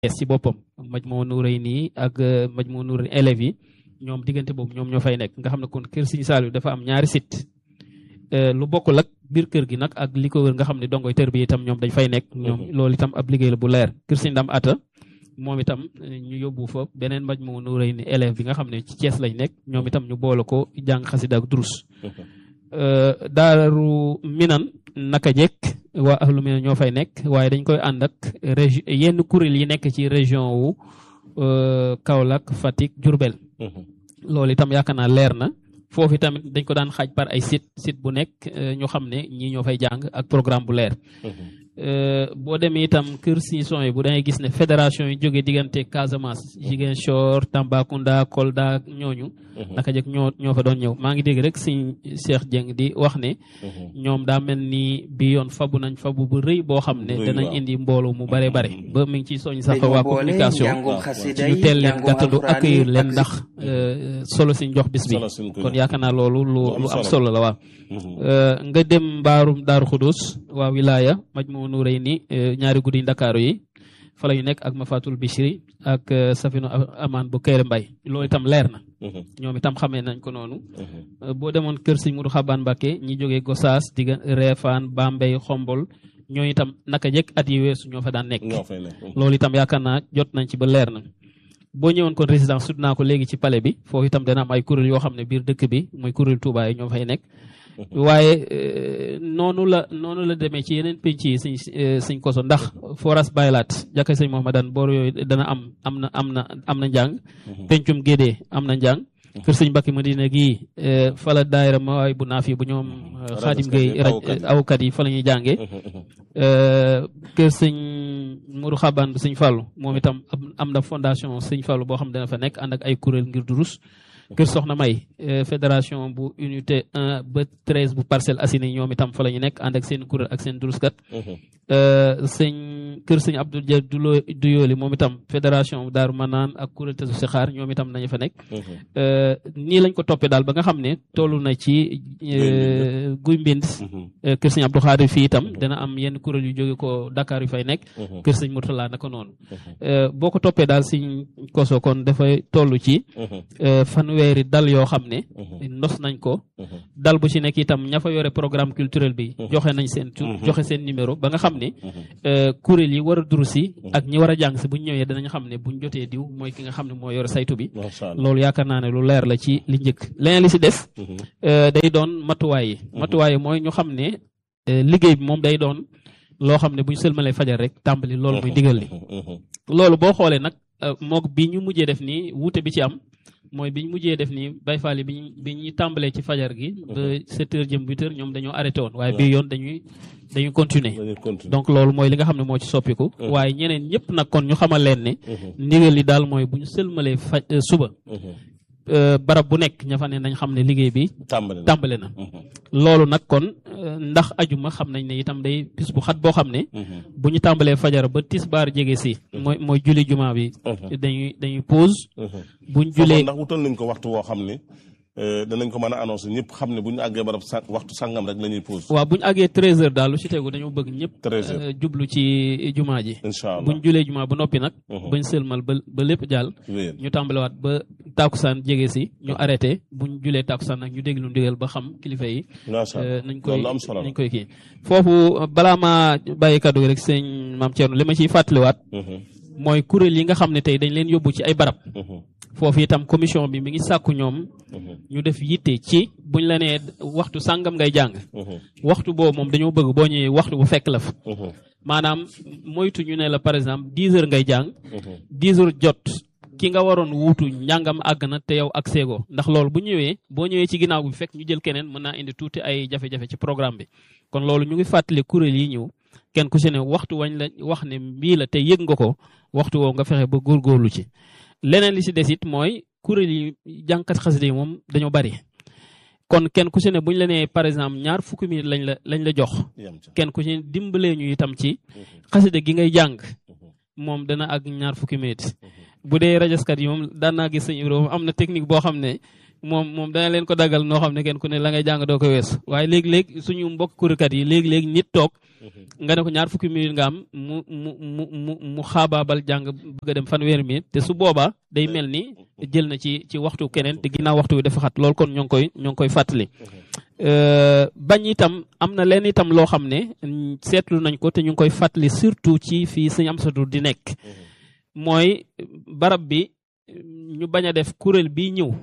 si boppam Majmahun Nurayni ak Majmahun Nurayni élèves yi ñoom diggante boobu ñoom ñoo fay nekk nga xam ne kon kër Serigne Saliou dafa am ñaari site lu bokkul ak biir kër gi nag ak li ko wër nga xam ne dongoy tër bi itam ñoom dañ fay nekk ñoom loolu itam ab liggéey la bu leer kër Serigne Dame Atta moom itam ñu yóbbu fa beneen Majmahun Nurayni élève bi nga xam ne ci Thiès lañ nekk ñoom itam ñu boole ko jàng xasida ak durus daaru minan naka jekk waa ahlu minan ñoo fay nekk waaye dañ koy ànd ak région yenn kuréel yi nekk ci région wu Kaolack Fatick Diourbel loolu itam yaakaar naa leer na foofu tamit dañ ko daan xaaj par ay site site bu nekk ñu xam ne ñii ñoo fay jàng ak programme bu leer boo demee itam kër Siison yi bu dangay gis ne fédération yi jógee diggante Casamance Ziguinchor Tambacounda Kolda ñooñu naka jëkk ñoo ñoo fa doon ñëw maa ngi dégg rek sëñ Cheikh Dieng di wax ne ñoom daa mel ni bi yoon fabu nañ fabu bu rëy boo xam ne danañ indi mbooloo mu bare bare ba mi ngi ciy soñ sax waa communication ci ñu teel leen gàttandu accueillir leen ndax solo si jox bis bi kon yaakaar naa loolu lu lu am solo la waaw nga dem mbaarum Daaru Xudus waa wilaya Majmahun Nurayni ñaari guddi Ndakaaru yi fa la ñu nekk ak Mafatul Bichri ak Safinu Amaan bu Kéré Mbay loolu itam leer na ñoom itam xamee nañ ko noonu boo demoon kër Sëñ Mudu Xabaan Mbàkke ñi jógee Gosaas digga Reefaan Bambey Xombol ñoo itam naka jekk at yi weesu ñoo fa daan nekk loolu itam yaakaar naa jot nañ ci ba leer na boo ñëwoon kon résidence sud naa ko léegi ci palais bi foofu itam dana am ay kuréel yoo xam ne biir dëkk bi mooy kuréel Touba yi ñoo fay nekk waaye noonu la noonu la demee ci yeneen penc yi sëñ sëñ koso ndax foras baylaat jàkka sëñ Mohamadane boor yooyu dana am am na am na am na njàng pencum gédee am na njàng kër sëñ Mbacke Madina gii fala daayira ma waay bu naaf yi bu ñoom xaadim gay awkat yi fa la ñuy jàngee kër sëñ Mourou Xaban bu sëñ Fallou moom itam am na fondation sëñ Fallou boo xam dana fa nekk ànd ak ay kuréel ngir durus kër Soxna May fédération bu unité 1 ba 13 bu Parcelles Assainies ñoom itam fa la ñu nekk ànd ak seen kuréel ak seen duruskat sëñ kër sëñ Abdou Dia du yooli moom itam fédération Daaru Manaan ak kuréel tesu si xaar ñoom itam nañu fa nekk nii lañ ko toppee daal ba nga xam ne toll na ci guy mbind kër sëñ Abdou Xaadir fii itam dana am yenn kuréel yu jóge ko Dakar yu fay nekk kër sëñ Murtala naka noonu boo ko toppee daal sëñ koso kon dafay toll ci fanweeri dal yoo xam ne ndos nañ ko dal bu ci nekk itam ña fa yore programme culturel bi joxe nañ seen tur joxe seen numéro ba nga xam ne kuréel yi war a duru si ak ñi war a jàng si buñ ñëwee danañ xam ne buñ jotee diw mooy ki nga xam ne moo yore saytu bi loolu yaakaar naa ne lu leer la ci li njëkk leneen li si des day doon matuwaay yi matuwaay yi mooy ñu xam ne liggéey bi moom day doon loo xam ne buñ sëlmalee fajar rek tàmbali loolu muy digal li loolu boo xoolee nag mook bi ñu mujjee def nii wuute bi ci am mooy bi ñu mujjee def nii bay faali bi ñu bi ñuy tàmbalee ci fajar gi ba sept heures jëm huit heures ñoom dañoo arrêté woon waaye bii yoon dañuy dañuy continuer donc loolu mooy li nga xam ne moo ci soppiku waaye ñeneen ñëpp nag kon ñu xamal leen ne ndigal li daal mooy bu ñu sëlmalee faj suba barab bu nekk ña fa ne nañ xam ne liggéey bi tàmbale na loolu nag kon ndax ajuma xam nañ ne itam day bis bu xat boo xam ne bu ñu tàmbalee fajar ba tisbaar jege si mooy mooy julli juma bi dañuy dañuy pause buñ julee ndax wutal nañ ko waxtu woo xam ne danañ ko mën a annoncé ñëpp xam ne bu ñu àggee barab sa waxtu sàngam rek la ñuy pause waaw bu ñu àggee treize heures daal lu ci tegu dañoo bëgg ñëpp treize heures jublu ci jumaa ji incha allah bu ñu julee jumaa ba noppi nag bañ sëlmal ba ba lépp jàll ñu tàmbalewaat ba tàkkusaan jege si ñu arrêté bu ñu julee tàkkusaan nag ñu déglu ndigal ba xam kilifa yi nañ koy nañ koy kii foofu balaa maa bàyyi kaddu gi rek sëñ maam Thierno li ma ciy fàttaliwaat mooy kuréel yi nga xam ne tey dañ leen yóbbu ci ay barab foofu itam commission bi mi ngi sàkku ñoom ñu def yitte ci buñ la nee waxtu sàngam ngay jàng waxtu boobu moom dañoo bëgg boo ñëwee waxtu bu fekk la fa maanaam moytu ñu ne la par exemple dix heures ngay jàng dix heures jot ki nga waroon wuutu njàngam àgg na te yow ak seego ndax loolu bu ñëwee boo ñëwee ci ginnaaw bi fekk ñu jël keneen mën naa indi tuuti ay jafe-jafe ci programme bi kon loolu ñu ngi fàttali kuréel yi ñëw kenn ku ci ne waxtu wañ la wax ne mbii la te yëg nga ko waxtu woo nga fexe ba góorgóorlu ci leneen li ci des it mooy kuréel yi jànkat xasida yi moom dañoo bari kon kenn ku ci ne bu ñu la nee par exemple ñaar fukki minute lañ la lañ la jox kenn ku ci ne dimbalee ñu itam ci xasida gi ngay jàng moom dana ak ñaar fukki minute bu dee rajaskat yi moom daan naa gis sëñ Ibrahima am na technique boo xam ne moom moom dana leen ko daggal noo xam ne kenn ku ne la ngay jàng doo ko weesu waaye léegi-léegi suñu mbokk kurékat yi léegi-léegi nit toog nga ne ko ñaar fukki minute nga am mu mu mu mu mu xaabaabal jàng bëgg a dem fanweeri minute te su boobaa day mel ni jël na ci ci waxtu keneen te ginnaaw waxtu wi dafa xat loolu kon ñoo ngi koy ñoo ngi koy fàttali bañ itam am na leen itam loo xam ne seetlu nañ ko te ñu ngi koy fàttali surtout ci fii sëñ Amsatu di nekk mooy barab bi ñu bañ a def kuréel bi ñëw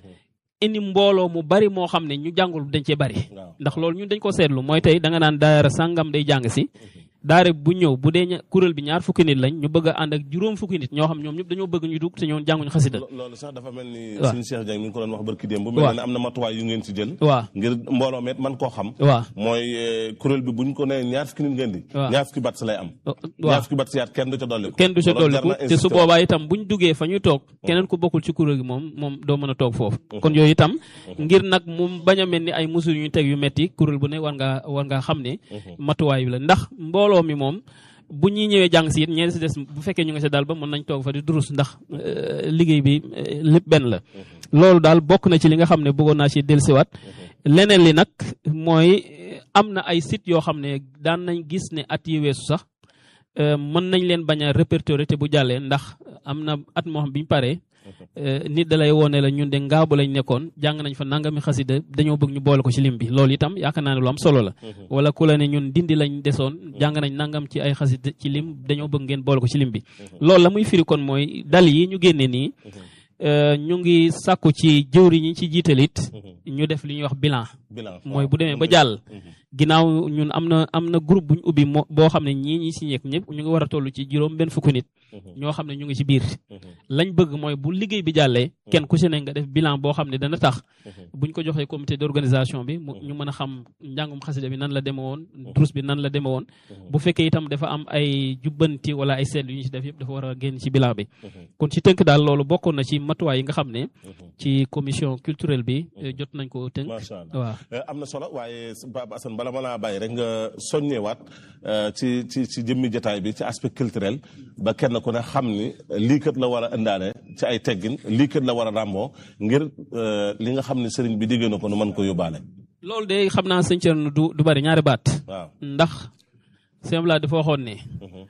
indi mbooloo mu bari moo xam ne ñu jàngul dañ cee bari ndax loolu ñun dañ ko seetlu mooy tey da nga naan daara sàngam day jàng si daare bu ñëw bu dee kuréel bi ñaar fukki nit lañ ñu bëgg a ànd ak juróom fukki nit ñoo xam ñoom ñëpp dañoo bëgg ñu dugg te ñoom jànguñu xasida loolu sax dafa mel ni waaw suñu Cheikh Dieng mi ngi ko doon wax barki démb bu mel ne am na matuwaay yu ngeen ci jël waaw ngir mbooloo met man koo xam waaw mooy kuréel bi buñ ko nee ñaar fukki nit ngeen di waaw ñaar fukki bat si lay am waaw ñaar fukki bat si yaat kenn du ca dolli kenn du ca loolu jar dolliku na te su insister. boobaa itam buñ duggee fa ñuy toog keneen ku bokkul ci kuréel gi moom moom doo mën a toog foofu kon yooyu itam ngir nag mu bañ a mel ni ay mesures yu ñu teg yu metti kuréel bu ne war ngaa war ngaa xam ne matuwaay bi la ndax mbooloo mi moom bu ñuy ñëwee jàng si it ñeen si des bu fekkee ñu nga sa daal ba mën nañ toog fa di durus ndax euh, liggéey bi euh, lépp benn la loolu daal bokk na ci li nga xam ne bëggoon naa ci dellusiwaat leneen li nag mooy am na ay sites yoo xam ne daan nañ gis ne at yi weesu sax euh, mën nañ leen bañ a répertorier te bu jàllee ndax am na at moo xam bi ñu paree euh, nit da lay woone la ñun de ngaabu lañ nekkoon jàng nañ fa nangami xasida dañoo bëgg ñu boole ko ci lim bi loolu itam yaakaar naa ne lu am solo la wala ku la ne ñun dindi lañ desoon jàng nañ nangam ci ay xasida ci lim dañoo bëgg ngeen boole ko ci lim bi loolu la muy firi kon mooy dal yi ñu génne nii euh, ñu ngi sàkku ci jëwri ñi ci jiitalit ñu def li ñuy wax bilan bilan mooy bu demee ba jàll ginnaaw ñun am na am na groupe bu ñu ubbi moo boo xam ne ñii ñi si ñeek ñëpp ñu ngi war a toll ci juróom benn fukki nit ñoo xam ne ñu ngi ci biir lañ bëgg mooy bu liggéey bi jàllee kenn ku si ne nga def bilan boo xam ne dana tax buñ ko joxee comité d'organisation bi mu ñu mën a xam njàngum xasida bi nan la deme woon drus bi nan la deme woon bu fekkee itam dafa am ay jubbanti wala ay seetlu yu ñu si def yëpp dafa war a génn ci bilan bi kon ci tënk daal loolu bokkoon na ci matuwaay yi nga xam ne ci commission culturelle bi eh, jot nañ ko tënk macha allah waaw Eh, am na solo waaye Baba Assane bala ma laa bàyyi rek nga soññewaat eh, ci ci ci jëmmi jotaay bi ci aspect culturel ba kenn ku ne xam ni lii kat la war a indaale ci ay teggin lii kat la war a ràmmoo ngir eh, li nga xam ne sëriñ bi digg na ko nu mën ko yóbbaale. loolu de xam naa sëñ Thierno du du bari ñaari baat waaw. ndax sëñ Bala dafa waxoon ne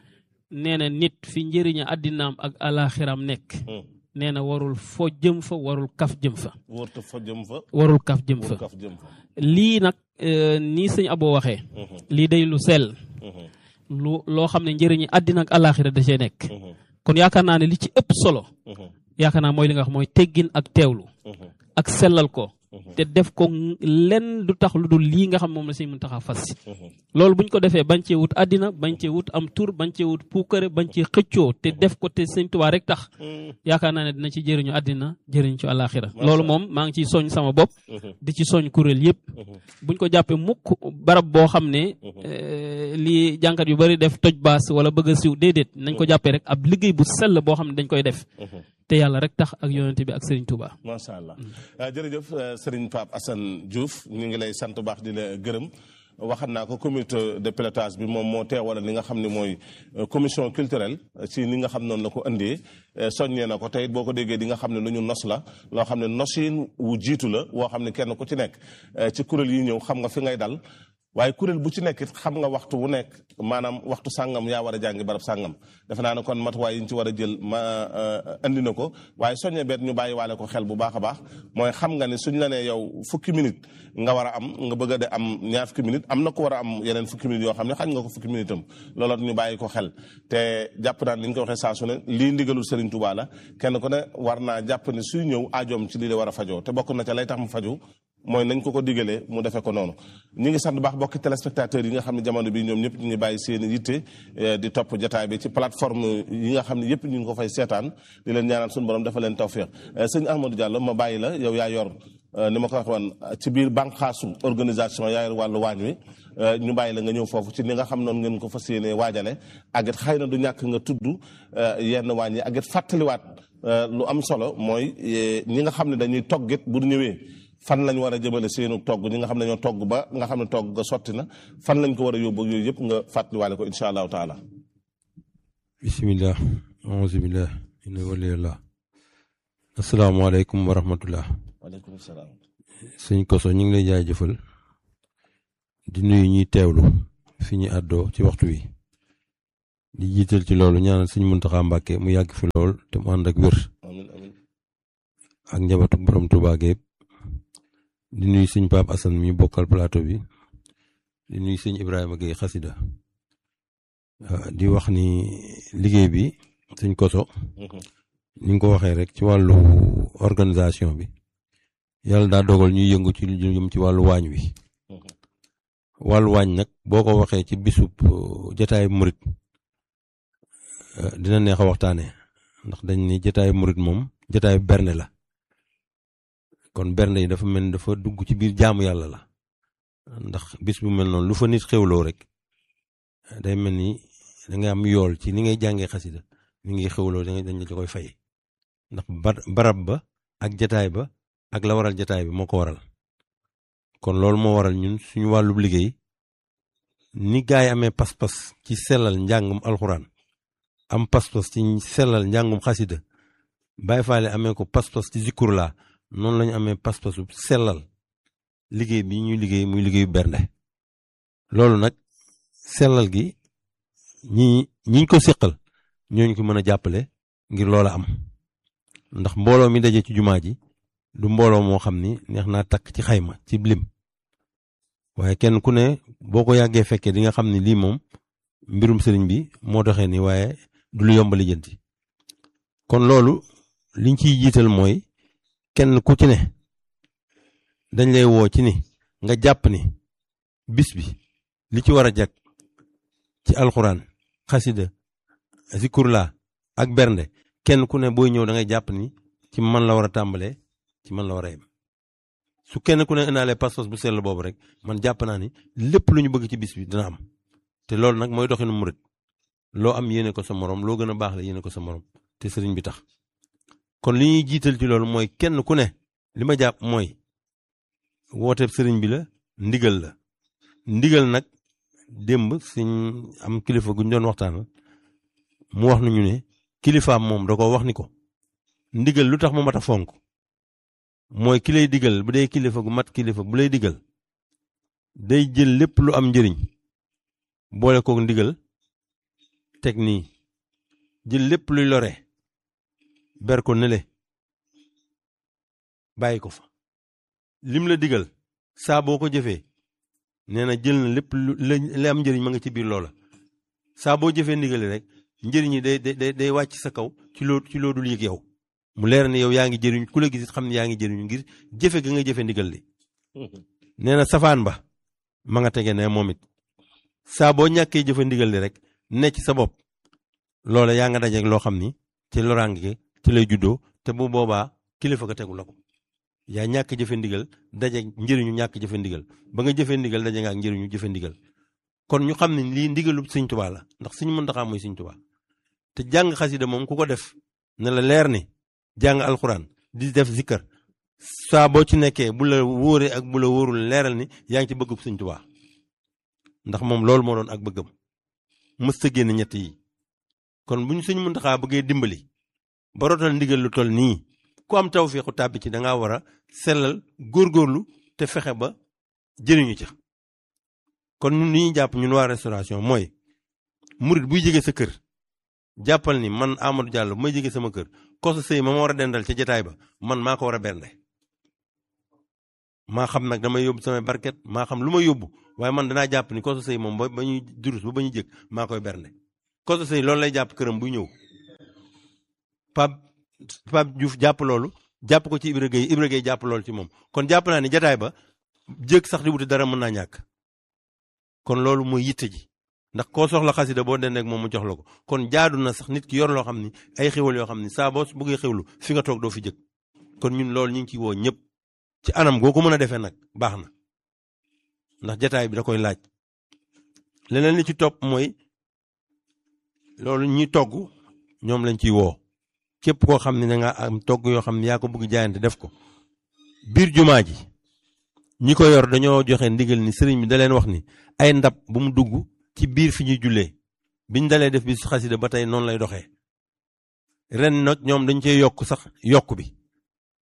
nee na nit fi njëriña àddinaam ak alaxiram nekk nee na warul fo jëm fa warul kaf jëm fa wóorta fa jëm fa. warul kaf jëm fa wóor kaf jëm fa. lii nag euh, nii sëñ Abo waxee lii day lu sell lu loo xam ne njëriñi àddina ak alaxira da cee nekk kon yaakaar naa ne li ci ëpp solo yaakaar naa mooy li nga wax mooy teggin ak teewlu ak sellal ko te def ko lenn du tax lu dul lii nga xam moom la sëñ Muntaxa fas si loolu buñ ko defee bañ cee wut àddina bañ cee wut am tur bañ cee wut puukare bañ cee xëccoo te def ko te sëñ Tuubaa rek tax yaakaar naa ne dina ci jëriñu àddina jëriñ ci àllaaxira loolu moom maa ngi ciy soñ sama bopp di ci soñ kuréel yëpp buñ ko jàppee mukk barab boo xam ne eh, lii jànkat yu bari def toj baas wala bëgg a siw déedéet nañ ko jàppee rek ab liggéey bu sell boo xam ne dañ koy def te yàlla rek tax ak yonente bi ak Serigne Touba. macha allah jërëjëf eh, Serigne Pape Assane Diouf ñu ngi lay sant baax di la gërëm waxat naa ko comité de pilotage bi moom moo teewal li nga xam ne mooy eh, commission culturelle eh, ci ni nga xam noonu la ko indee eh, soññee na ko tey it boo ko déggee di nga xam ne lu ñu nos la loo xam ne nosin wu jiitu la woo xam ne kenn ku ci nekk eh, ci kuréel yi ñëw xam nga fi ngay dal waaye kuréel bu ci nekk it xam nga waxtu wu nekk maanaam waxtu sàngam yaa war a jàngi barab sàngam defe naa ne kon matuwaay yi ñu ci war a jël ma andi na ko waaye soññe beet ñu bàyyi waale ko xel bu baax a baax mooy xam nga ne suñ la nee yow fukki minute nga war a am nga bëgg a de am ñaar fukki minute am na ko war a am yeneen fukki minute yoo xam ne xañ nga ko fukki minute am looloo ñu bàyyi ko xel te jàpp naa ni ñu ko waxee saa su ne lii ndigalul Serigne Touba la kenn ku ne war naa jàpp ne suy ñëw aajoom ci lii la war a fajoo te bokk na ca lay tax mu faju mooy nañ ko ko digalee mu defee ko noonu ñi ngi sant baax bokki téléspectateurs yi nga xam ne jamono bi ñoom ñëpp ñu ngi bàyyi seen yitte di topp jotaay bi ci plateforme yi nga xam ne yëpp ñu ngi ko fay seetaan di leen ñaanal suñu borom dafa leen tawféex sëñ Ahmadou Diallo ma bàyyi la yow yaa yor ni ma ko wax woon ci biir bànqaasu organisation yaa yor wàllu waañ wi ñu bàyyi la nga ñëw foofu ci ni nga xam noonu ngeen ko fas yéenee waajale ak it xëy na du ñàkk nga tudd yenn waañ yi ak it fàttaliwaat lu am solo mooy ñi nga xam ne dañuy toggit bu ñëwee fan lañ war a jëmale seenu togg ñi nga xam ne ñoo togg ba nga xam ne togg ga sotti na fan lañ ko war a yóbbu ak yooyu yëpp nga fàttaliwaale ko incha allahu taala. bisimilah auzubillah inna waliyallah asalaamaaleykum wa rahmatullah waaleykum salaam. sëñ Koso ñu ngi lay jaajëfal di nuyu ñuy teewlu fi ñu àddoo ci waxtu wi di jiital ci loolu ñaanal sëñ Muntaxa Mbàkke mu yàgg fi lool te mu ànd ak wér amiin amiin. ak njabootu borom Tuubaa gépp di nuyu sëñ Pape Assane mi bokkal plateau bi di nuyu sëñ Ibrahima Gueye xasida di wax ni liggéey bi sëñ Koso ni nga ko waxee rek ci wàllu organisation bi yàlla daa dogal ñuy yëngu ci lu jëm ci wàllu waañ wi wàllu waañ nag boo ko waxee ci bisub jataayu murit dina neex a waxtaane ndax dañ ni jataayu murit moom jataayu bernde la kon bernde yi dafa mel ni dafa dugg ci biir jaamu yàlla la ndax bis bu mel noonu lu fa nit xewloo rek day mel ni da nga am yool ci ni ngay jàngee xasida ni ngay xewloo dañ la ci koy fay ndax barab ba ak jataay ba ak la waral jataay bi moo ko waral kon loolu moo waral ñun suñu wàllub liggéey ni gaay amee pas-pas ci sellal njàngum alxuraan am pas-pas ci sellal njàngum xasida Baay Faal amee ko pas-pas ci zikkur laa noonu lañu amee pas-pasu sellal liggéey bi ñuy liggéey muy liggéeyu bernde loolu nag sellal gi ñi ñiñ ko séqal ñooñu ko mën a jàppale ngir loola am ndax mbooloo mi daje ci jumaa ji du mbooloo moo xam ni neex naa takk ci xayma ci lim waaye kenn ku ne boo ko yàggee fekkee di nga xam ni lii moom mbirum sëriñ bi moo doxee ni waaye du lu yomb lijjanti kon loolu liñ ciy jiital mooy kenn ku ci ne dañ lay woo ci ni nga jàpp ni bis bi li ci war a jag ci alxuraan xasida zikurla ak bernde kenn ku ne booy ñëw da ngay jàpp ni ci man la war a tàmbalee ci man la war a yem su kenn ku ne indaale pas-pas bu sell boobu rek man jàpp naa ni lépp lu ñu bëgg ci bis bi dina am te loolu nag mooy doxinu murit loo am yéene ko sa morom loo gën a baax la yéene ko sa morom te sëriñ bi tax kon li ñuy jiital ci loolu mooy kenn ku ne li ma jàpp mooy wooteeb sëriñ bi la ndigal la ndigal nag démb suñ am kilifa guñ doon waxtaanal mu wax nañu ne kilifaam moom da ko wax ni ko ndigal lu tax mu mat a fonk mooy ki lay digal bu dee kilifa gu mat kilifa bu lay digal day jël lépp lu am njëriñ boole kook ndigal teg nii jël lépp luy lore ber ko nele bàyyi ko fa lim la digal saa boo ko jëfee nee na jël na lépp lu la am njëriñ ma nga ci biir loola saa boo jëfee ndigali rek njëriñ yi day day day wàcc sa kaw ci loo ci loo dul yëg yow mu leer ne yow yaa ngi jëriñ ku la gis xam ne yaa ngi jëriñu ngir jëfe ga nga jëfe ndigal li nee na safaan ba ma nga tege ne moom it saa boo ñàkkee jëfe ndigal li rek ne ci sa bopp loola yaa nga dajeeg loo xam ni ci loraange ci lay juddoo te bu boobaa kilifa ga tegu la ko yaa ñàkk jëfe ndigal dajeeg njëriñu ñàkk jëfe ndigal ba nga jëfe ndigal daje nga ak njëriñu jëfe ndigal kon ñu xam ne lii ndigalu sëñ Tuubaa la ndax sëñ Muntaxaa mooy sëñ Tuubaa te jàng xasida moom ku ko def ne la leer ni jàng alxuraan di def zikkar saa boo ci nekkee bu la wóoree ak bu la wóorul leeral ni yaa ngi ci bëggub sëñ Tuubaa ndax moom loolu moo doon ak bëggam mësta génn ñett yi kon bu ñu sëñ Muntaxaa bëggee dimbali ba rotal ndigal lu toll nii ku am tawfeexu tàbbi ci da ngaa war a sellal góorgóorlu te fexe ba jëriñu ca kon ñun li ñuy jàpp ñun waa restauration mooy murit buy jege sa kër jàppal ni man Amadou Diallo bu may jege sama kër kosu sëy ma ma war a dendal ca jataay ba man maa ko war a bernde maa xam nag damay yóbbu samay barket maa xam lu ma yóbbu waaye man danaa jàpp ni kosu sëy moom ba ba ñuy durus ba ba ñuy jëkk maa koy bernde kosu sëy loolu lay jàpp këram buy ñëw Pape Pape Diouf jàpp loolu jàpp ko ci Ibra Gueye Ibra Gueye jàpp loolu ci moom kon jàpp naa ni jataay ba jëkk sax di wuti dara mën naa ñàkk kon loolu mooy yitte ji ndax koo soxla xasida boo dendee ak moom mu jox la ko kon jaadu na sax nit ki yor loo xam ni ay xéwal yoo xam ni saa boo bëggee xewlu fi nga toog doo fi jëkk kon ñun loolu ñu ngi ciy woo ñëpp ci anam goo ko mën a defee nag baax na ndax jataay bi da koy laaj leneen li ci topp mooy loolu ñi togg ñoom lañ ciy woo képp koo xam ne da nga am togg yoo xam ne yaa ko bëgg jaayante def ko biir jumaa ji ñi ko yor dañoo joxe ndigal ni sëriñ bi da leen wax ni ay ndab bu mu dugg ci biir fi ñuy jullee biñ dalee def bi su xasida ba tey noonu lay doxee ren nag ñoom dañ cee yokk sax yokk bi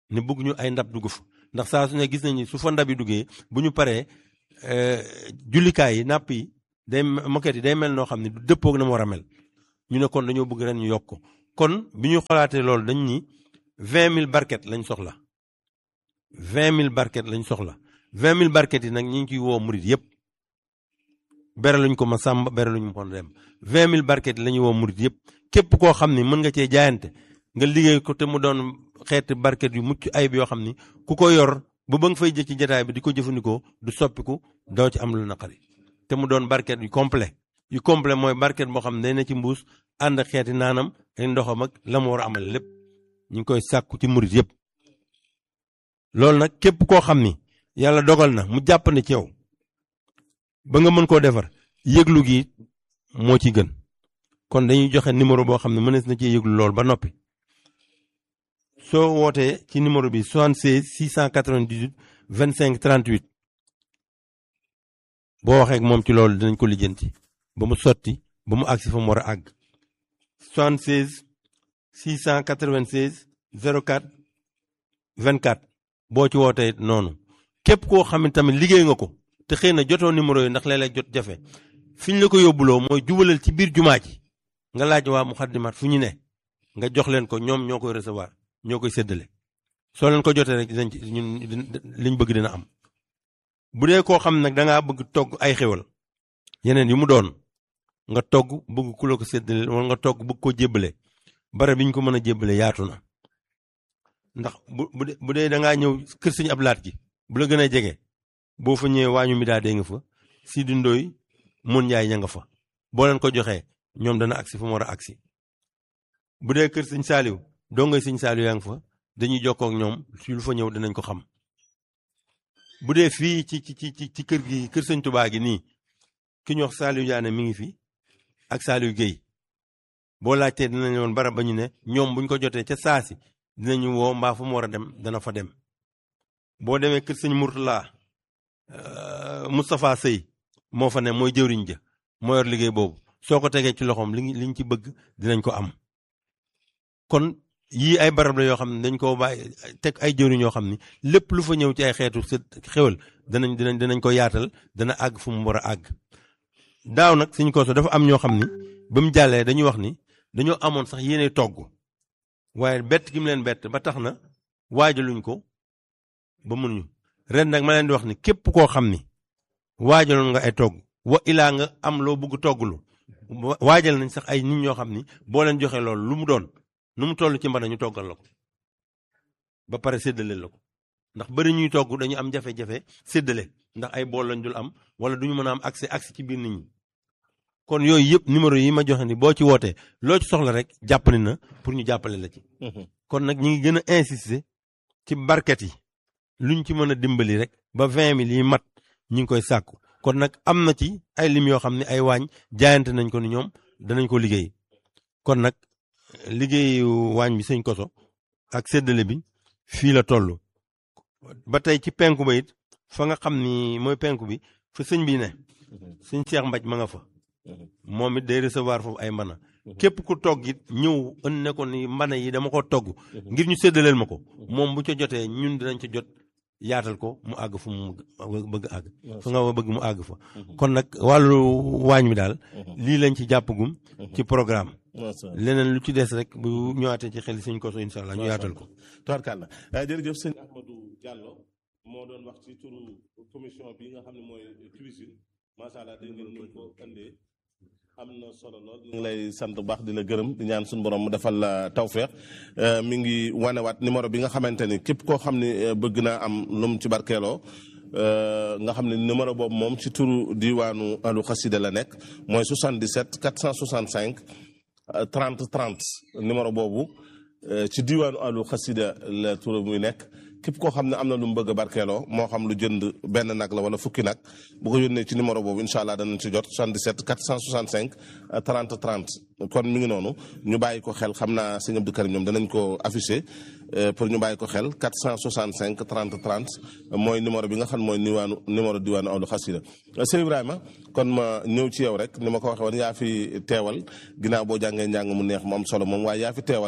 ne bëgg ñu ay ndab dugg fa ndax saa su ne gis nañu su fa ndab yi duggee bu ñu paree jullikaay yi napp yi day moquette yi day mel noo xam ne du dëppoog na mu war a mel ñu ne kon dañoo bëgg ren ñu yokk ko kon bi ñu xolaatee loolu dañ ni vingt mille barquettes lañ soxla vingt mille barquettes lañ soxla vingt mille barquettes yi nag ñu ngi ciy woo murit yëpp bere luñ ko ma sàmb bere luñ ko dem vingt mille barquettes la ñuy woo murit yëpp képp koo xam ni mën nga cee jaayante nga liggéey ko te mu doon xeeti barquettes yu mucc ayib yoo xam ni ku ko yor ba ba nga fay jël ci jotaay bi di ko jëfandikoo du soppiku doo ci am lu naqari te mu doon barquette yu complet yu complet mooy barquette boo xam ne day na ci mbuus ànd ak xeeti naanam ak ndoxam ak la mu war a amal lépp ñu ngi koy sàkku ci murit yëpp. loolu nag képp koo xam ni yàlla dogal na mu jàpp ne ci yow ba nga mën koo defar yëglu gi moo ci gën kon dañuy joxe numéro boo xam ne mënees na ci yëglu lool ba noppi. soo wootee ci numéro bi 76 698 25 38 boo waxee ak moom ci loolu dinañ ko lijjanti ba mu sotti ba mu àgg si fa mu war a àgg 76 696 04 24 boo ci wootee noonu képp koo xam ne tamit liggéey nga ko te xëy na jotoo numéro yi ndax léeg-léeg jot jafe fi ñu la ko yóbbuloo mooy jubalal ci biir jumaa ji nga laaj waa Muxaddamaat fu ñu ne nga jox leen ko ñoom ñoo koy recevoir. ñoo koy séddale soo leen ko jotee rek dinañ ci ñun liñ bëgg dina am bu dee koo xam nag da ngaa bëgg togg ay xéwal yeneen yu mu doon nga togg bëgg ku la ko séddale wala nga togg bëgg ko jébbale bare bi ñu ko mën a jébbale yaatu na ndax bu bu dee bu dee da ngaa ñëw kër sëñ ab laat gi bu la gën a jege boo fa ñëwee waañu mi daa dee nga fa si dundooy mun njaay ña nga fa boo leen ko joxee ñoom dana agsi fu mu war a agsi bu dee kër sëñ saaliw doo ngay sëñ Saliou yaa ngi fa dañuy jokkoo ak ñoom su lu fa ñëw dinañ ko xam bu dee fii ci ci ci ci kër gi kër sëñ Touba gi nii ki ñu wax Saliou Diané mi ngi fi ak Saliou Guèye boo laajtee dinañ woon bara ba ñu ne ñoom buñ ko jotee ca saasi dinañu woo mbaa fu mu war a dem dana fa dem boo demee kër sëñ Mourtala Moustapha Sey moo fa ne mooy jëwriñ ja moo yor liggéey boobu soo ko tegee ci loxoom li liñ ci bëgg dinañ ko am kon yii ay barab la yoo xam ne dañ koo bàyyi teg ay jëriñ yoo xam ni lépp lu fa ñëw ci ay xeetu xewal danañ dinañ dinañ ko yaatal dana àgg fu mu war a àgg daaw nag suñ ko so dafa am ñoo xam ni ba mu jàllee dañuy wax ni dañoo amoon sax yéene togg waaye bett gi mu leen bett ba tax na waajaluñ ko ba mënuñu ren nag ma leen di wax ni képp koo xam ni waajaloon nga ay togg wa ilaa nga am loo bëgg togglu waajal nañ sax ay nit ñoo xam ni boo leen joxee loolu lu mu doon nu mu toll ci mbana ñu toggal la ko ba pare séddale la ko ndax bëri ñuy togg dañu am jafe-jafe séddale ndax ay bool lañ dul am wala duñu mën a am accès accès ci biir nit ñi kon yooyu yëpp numéro yi ma joxe ni boo ci wootee loo ci soxla rek jàppale na pour ñu jàppale la ci. kon nag ñi ngi gën a insister ci barket yi luñ ci mën a dimbali rek ba vingt mille yi mat ñu ngi koy sàkku kon nag am na ci ay lim yoo xam ne ay waañ jaayante nañ ko ni ñoom danañ ko liggéey kon nag liggéeyu waañ bi sëñ koso ak séddale bi fii la toll ba tey ci penku ba it fa nga xam ni mooy penku bi fa sëñ bi ne sëñ Cheikh Mbaj ma nga fa moom it day recevoir foofu ay mbana képp ku togg it ñëw ën ne ko ni mbana yi dama ko togg ngir ñu séddaleel ma ko moom bu ca jotee ñun dinañ ca jot yaatal ko mu àgg fu mu bëgg àgg fa nga bëgg mu àgg fa kon nag wàllu waañ bi daal lii lañ ci jàppagum ci programme leneen lu ci des rek bu ñëwaatee ci xel sëñ koso incha allah ñu yaatal ko tubaarkàlla jërëjëf sëñ Ahmadou Diallo moo doon wax ci turu commission bi nga xam ne mooy cuisine macha allah dégg ngeen ñu ko andee am na solo lool ñu ngi lay sant bu baax di la gërëm di ñaan suñu borom mu defal la tawféex mi ngi wanewaat numéro bi nga xamante ni képp koo xam ne bëgg naa am lu mu ci barkeeloo nga xam ne numéro boobu moom ci turu diwaanu alu xasida la nekk mooy 77 465 30 30 numéro boobu ci diwaanu alu xasida la turu muy nekk képp koo xam ne am na lu mu bëgg a barkeeloo moo xam lu jënd benn nag la wala fukki nag bu ko yónnee ci numéro boobu incha allah danañ ci jot 77 465 30 30 kon mi ngi noonu ñu bàyyi ko xel xam naa sëñ Abdou Karim ñoom danañ ko affiché pour ñu bàyyi ko xel 465 30 30 mooy numéro bi nga xam mooy niwaanu numéro diwaanu Awlu Xasida sëñ Ibrahima kon ma ñëw ci yow rek ni ma ko waxee woon yaa fi teewal ginnaaw boo jàngee njàng mu neex mu am solo moom waaye yaa fi teewal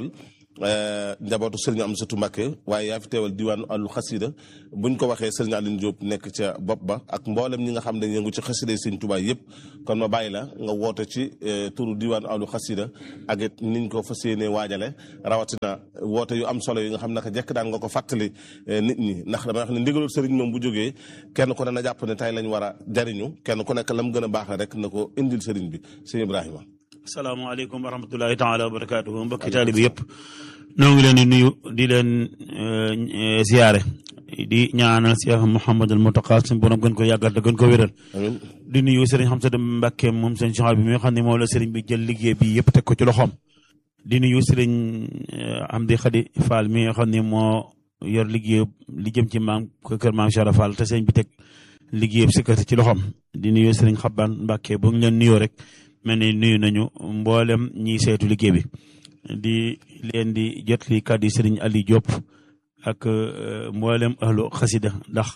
njabootu sëriñ Amsatu Mbàkke waaye yaa fi teewal diwaanu àllu xasida buñ ko waxee sëriñ Aline Diop nekk ca bopp ba ak mboolem ñi nga xam ne yëngu ci xasida sëriñ Tuubaa yëpp kon ma bàyyi la nga woote ci turu diwaanu àllu xasida ak it niñ ko fas yéenee waajale rawatina woote yu am solo yi nga xam naka jekk daan nga ko fàttali nit ñi ndax damay wax ne ndigalul sëriñ moom bu jógee kenn ku ne na jàpp ne tey lañ war a jariñu kenn ku nekk lam gën a baax la rek na ko indil sëriñ bi sëñ Ibrahima asalaamaaleykum wa rahmatullahi taala wa barakaatuhu mbokki taali bi yëpp noo ngi leen di nuyu di leen ziyaare di ñaanal Cheikh Mouhamadul Mountakha suñu borom gën ko yàggal te gën ko wéral di nuyu sëriñ Xamsatu Mbàkke moom sëriñ Soxna bi mi nga xam ne moom la sëriñ bi jël liggéey bi yëpp teg ko ci loxoom di nuyu sëriñ Amdi Xadi Fall mi nga xam ne moo yor liggéey li jëm ci maam kër maam Cheikh Fall te sëriñ bi teg liggéey bi sikkati ci loxoom di nuyu sëriñ Xaban Mbàkke bu ñu leen nuyoo rek mel ni nuyu nañu mboolem ñiy seetu liggéey bi di leen di jot li kàddu yi sëriñ Ali Diop ak mboolem ahlu xasida ndax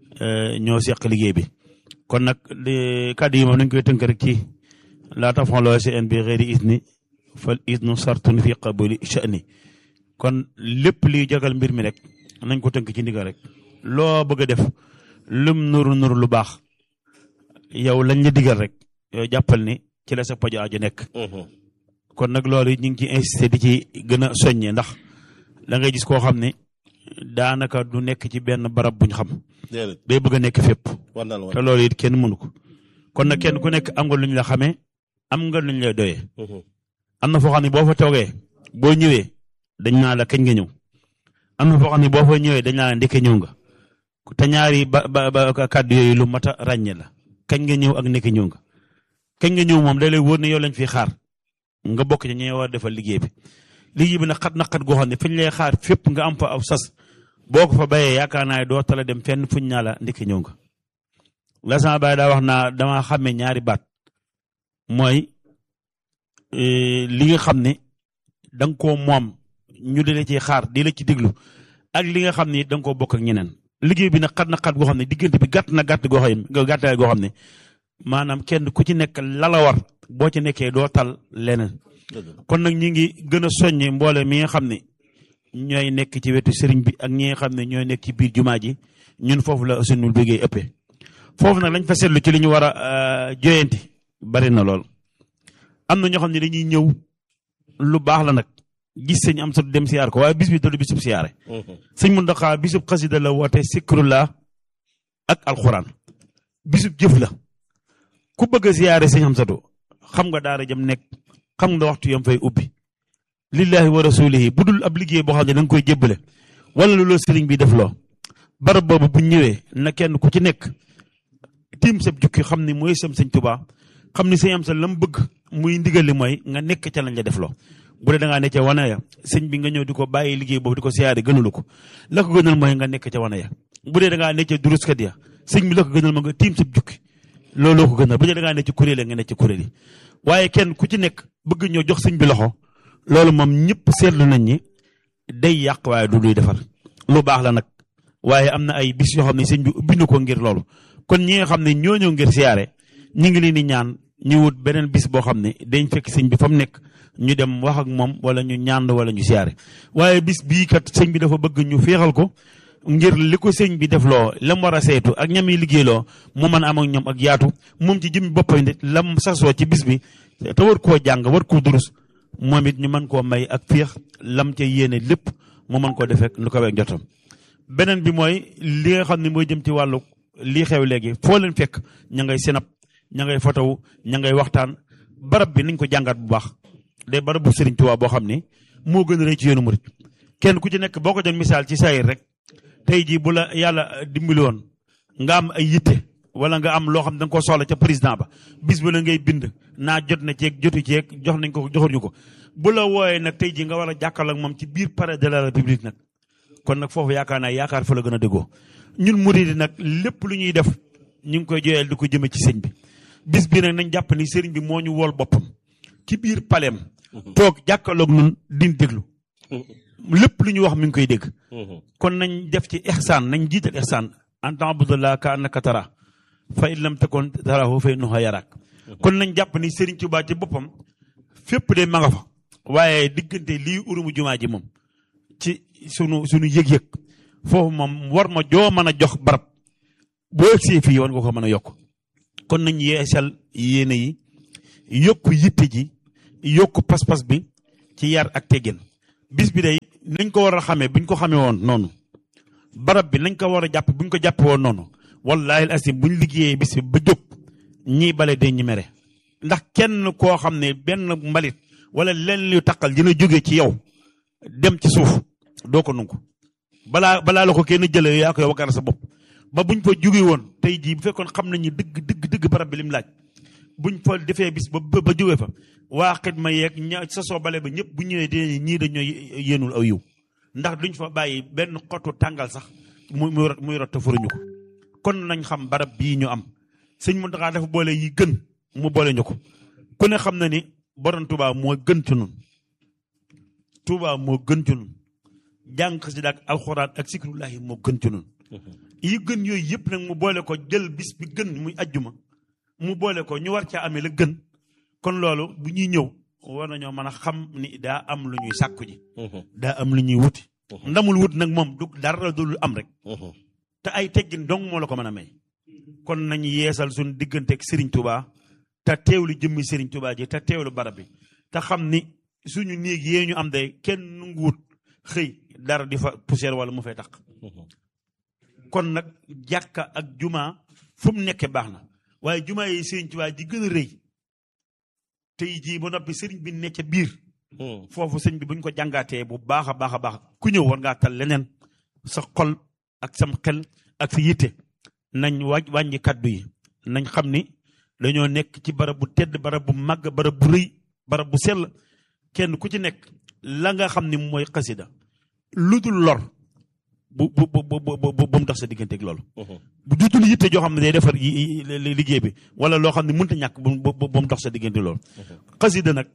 ñoo seq liggéey bi kon nag kàddu yi moom nañ koy tënk rek ci laa tafaloo si en bi xëyri isni fal isnu sartun fi qabuli sha'ni kon lépp liy jagal mbir mi rek nañ ko tënk ci ndigal rek loo bëgg a def lum nuru nuru lu baax yow lañ la digal rek yow jàppal ni ci la sa pajo aju nekk kon nag loolu ñu ngi ci insisté di ci gën a soññe ndax da ngay gis koo xam ne daanaka du nekk ci benn barab buñ xam day bëgg a nekk fépp te loolu it kenn mënu ko kon nag kenn ku nekk am nga luñ la xamee am nga luñ lay doyee am na foo xam ne boo fa toogee boo ñëwee dañ naa la kañ nga ñëw am na foo xam ne boo fa ñëwee dañ naa la ndekke ñëw nga te ñaari ba ba kàddu yooyu lu mat a ràññe la kañ nga ñëw ak ndekke ñëw nga kañ nga ñëw moom day lay wóor ne yow lañ fi xaar nga bokk ci ñi war a defal liggéey bi liggéey bi nag xat na xat goo xam ne fañ lay xaar fépp nga am fa aw sas boo ko fa bayee yaakaar naa doo tala dem fenn fuñ naa la ndikki ñëw nga la sama baay daa wax naa dama xàmmee ñaari baat mooy li nga xam ne da nga koo moom ñu di la ci xaar di la ci déglu ak li nga xam ne da nga koo bokk ak ñeneen liggéey bi nag xat na xat goo xam ne diggante bi gàtt na gàtt goo xam ne gàttaay goo xam ne maanaam kenn ku ci nekk lala war boo ci nekkee doo tal leneen kon nag ñi ngi gën a soññe mboole mi nga xam ne ñooy nekk ci wetu sëriñ bi ak ñi nga xam ne ñooy nekk ci biir jumaa ji ñun foofu la suñu liggéey ëppee foofu nag lañ fa seetlu ci li ñu war a joyanti bari na lool am na ñoo xam ne dañuy ñëw lu baax la nag gis sëñ am sa dem siyaar ko waaye bis bi du bisub siyaare sëñ Muntaxa bisub xasida la woote sikrullah ak alxuraan bisub jëf la ku bëgg a siyaare sëñ Amsatu xam nga daara jëm nekk xam nga waxtu yam fay ubbi lillahi wa rasulihi bu dul ab liggéey boo xam ne da nga koy jébbale wala lu la sëriñ bi def loo barab boobu bu ñëwee na kenn ku ci nekk tiim sab jukki xam ni mooy sam sëñ Tuubaa xam ni sëñ Amsa lam bëgg muy ndigal li mooy nga nekk ca lañ la def loo bu dee da ngaa ne ca wana ya sëñ bi nga ñëw di ko bàyyi liggéey boobu di ko siyaare gënalu ko la ko gënal mooy nga nekk ca wana ya bu dee da ngaa ne ca duruskat ya sëñ bi la ko gënal mooy nga tiim sab jukki looloo ko gënal bu dee da ngaa ne ci kuréel nga ne ci kuréel yi waaye kenn ku ci nekk bëgg ñoo jox sëñ bi loxo loolu moom ñëpp seetlu nañ ni day yàq waaye du luy defar lu baax la nag waaye am na ay bis yoo xam ne sëñ bi ubbi na ko ngir loolu kon ñi nga xam ne ñoo ñëw ngir siyaare ñi ngi leen di ñaan ñu wut beneen bis boo xam ne dañ fekk sëñ bi fa mu nekk ñu dem wax ak moom wala ñu ñaan wala ñu siyaare waaye bis bii kat sëñ bi dafa bëgg ñu féexal ko ngir li ko sëñ bi def loo lam war a saytu ak ñam yi liggéey loo mu mën a am ak ñoom ak yaatu moom ci jëmmi boppam nit lam sasoo ci bis bi te war koo jàng war koo durus moom it ñu mën koo may ak féex lam ca yéene lépp mu mën koo defee lu ko weeg jotam beneen bi mooy li nga xam ne mooy jëm ci wàllu lii xew léegi foo leen fekk ña ngay sinap ña ngay fotowu ña ngay waxtaan barab bi nañ ko jàngat bu baax day barab bu Sëriñ Tuubaa boo xam ne moo gën a rëy ci yoonu murit kenn ku ci nekk boo ko doon misaal ci saayir rek tey jii bu la yàlla dimbali woon nga am ay yitte wala nga am loo xam ne da nga ko soxla ca président ba bis bu la ngay bind naa jot na ceeg jotu ceeg jox nañ ko joxuñu ko bu la wooyee nag tey jii nga war a jàkkaarloo ak moom ci biir palais de la république nag kon nag foofu yaakaar naa yaakaar fa la gën a déggoo ñun murid nag lépp lu ñuy def ñu ngi koy joyeel di ko jëme ci sëñ bi bis bi nag nañ jàpp ni sëriñ bi moo ñu wool boppam ci biir paleem toog jàkkaarloog nun din déglu lépp lu ñu wax mi ngi koy dégg kon nañ def ci ihsaan nañ jiital ihsaan an ta'budallah ka annaka tara fa in lam takun tarahu fa innahu yarak kon nañ jàpp ni Serigne Touba ci boppam fépp de ma nga fa waaye diggante lii urumu jumaa ji moom ci sunu sunu yëg-yëg foofu moom war ma joo mën a jox barab boo egsee fii war nga ko mën a yokk kon nañ yeesal yéene yi yokk yitte ji yokk pas-pas bi ci yar ak teggin bis bi day nañ ko war a xamee buñ ko xamee woon noonu barab bi nañ ko war a jàpp buñ ko jàppee woon noonu wallahi al asim buñ liggéeyee bis bi ba jóg ñii bale de ñi mere ndax kenn koo xam ne benn mbalit wala leen lu taqal dina jóge ci yow dem ci suuf doo ko nungu balaa balaa la ko kenn jëlee yaa koy wakkaara sa bopp ba buñ fa jóge woon tey jii bu fekkoon xam nañu dëgg dëgg dëgg barab bi lim laaj buñ fa defee bis ba ba jóge fa waa xidma yeeg ña sa soo bale ba ñëpp bu ñëwee dee ñii dañoo yéenul aw yiw ndax duñ fa bàyyi benn xottu tàngal sax muy muy muy rot te furuñu ko kon nañ xam barab bii ñu am sëñ Muntaxa dafa boole yi gën mu boole ñu ko ku ne xam na ni borom Touba moo gën ci nun Touba moo gën ci nun jàng xasida ak alxuraan ak sikrullahi moo gën ci nun yi gën yooyu yëpp nag mu boole ko jël bis bi gën muy ajjuma mu boole ko ñu war caa amee la gën kon loolu bu ñuy ñëw war nañoo mën a xam ni daa am lu ñuy sàkku ji daa am lu ñuy wuti ndamul wut nag moom du dara du am rek te ay teggin dong moo la ko mën a may kon nañ yeesal suñu diggante ak Serigne Touba te teewlu jëmmi Serigne Touba ji te teewlu barab bi te xam ni suñu néeg yee ñu am day kenn nangu wut xëy dara di fa poussière wala mu fay tax kon nag jàkka ak juma fu mu nekkee baax na waaye juma yi Serigne Touba ji gën a rëy tey jii ba noppi Serigne bi ne ca biir. foofu sëñ bi buñ ko jàngaatee bu baax a baax a baax ku ñëw war ngaa tal leneen sa xol ak sam xel ak sa yitte nañ wàññi wàññi kaddu yi nañ xam ni dañoo nekk ci barab bu tedd barab bu màgg barab bu rëy barab bu sell kenn ku ci nekk la nga xam ni mooy xasida lu dul lor bu bu bu bu bu bu mu tax sa digganteeg loolu. bu jutul yitte joo xam ne day defar liggéey bi wala loo xam ne mënut a ñàkk bu bu bu mu tax sa diggante loolu. xasida nag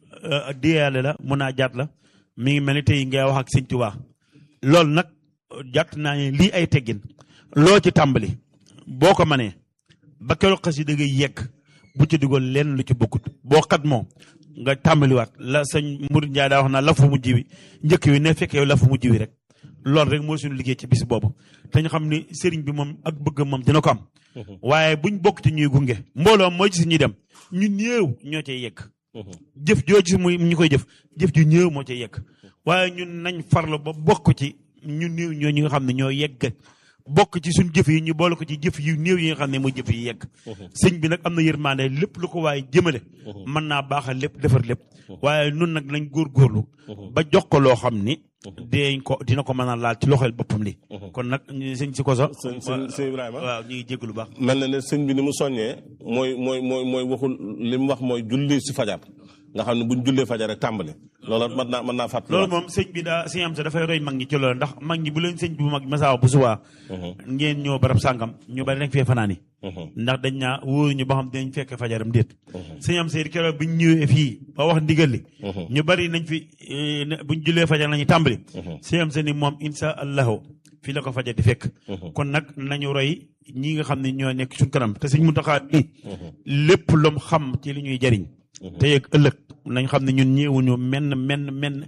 diyaale la mun naa jaat la mi ngi mel ni tey ngay wax ak sëñ Tuubaa loolu nag jàtt naa ne lii ay teggin loo ci tàmbali boo ko manee ba keroog xasida ngay yegg bu ci dugal lenn lu ci bokkut boo xat moo nga tàmbaliwaat la sëñ Mouride Ndiaye daa wax naa lafu mujj wi njëkk wi ne fekk yow lafu mujj wi rek loolu rek moo suñu liggéey ci bis boobu te ñu xam ni sëriñ bi moom ak bëgg moom dina ko am waaye buñ bokk ci ñuy gunge mbooloo mooy gis ñuy dem ñu néew ñoo cay yegg jëf joo gis muy ñu koy jëf jëf ju ñëw moo ca yegg waaye ñun nañ farlu ba bokk ci ñu néew ñoo ñi nga xam ne ñoo yegg bokk ci suñ jëf yi ñu boole ko ci jëf yu néew yi nga xam ne mooy jëf yi yegg sëñ bi nag am na yërmande lépp lu ko waaye jëmale mën naa baaxal lépp defar lépp waaye nun nag nañ góorgóorlu ba jox ko loo xam ni deeñ ko dina ko mën a laal ci loxol boppam li kon nag sëñ si koso sëñ sëñ sëñ Ibrahima waaw ñu ngi jégg lu baax mel na ne sëñ bi ni mu soññee mooy mooy mooy mooy waxul li mu wax mooy julli si fajar nga xam ne buñ jullee fajar rek tàmbali loolu mën naa mën naa fàttali loolu moom sëñ bi daa sëñ am sa dafay roy mag ñi ci loolu ndax mag ñi bu leen sëñ bi bu mag masaaw bu subaa ngeen ñëw barab sàngam ñu bari dañ fee fanaani ndax dañ naa wóoru ñu ba xam dinañ fekk fajaram déet sëñ am seydi keroog biñ ñëwee fii ba wax ndigal li ñu bari nañ fi buñ jullee fajar lañu tàmbali sëñ am sa ni moom insha allahu fii la ko fajar di fekk kon nag nañu roy ñi nga xam ne ñoo nekk suñ kanam te sëñ Muntaxa nii lépp lum xam ci li ñuy jariñ te yeeg ëllëg nañ xam ne ñun ñëwuñu menn menn menn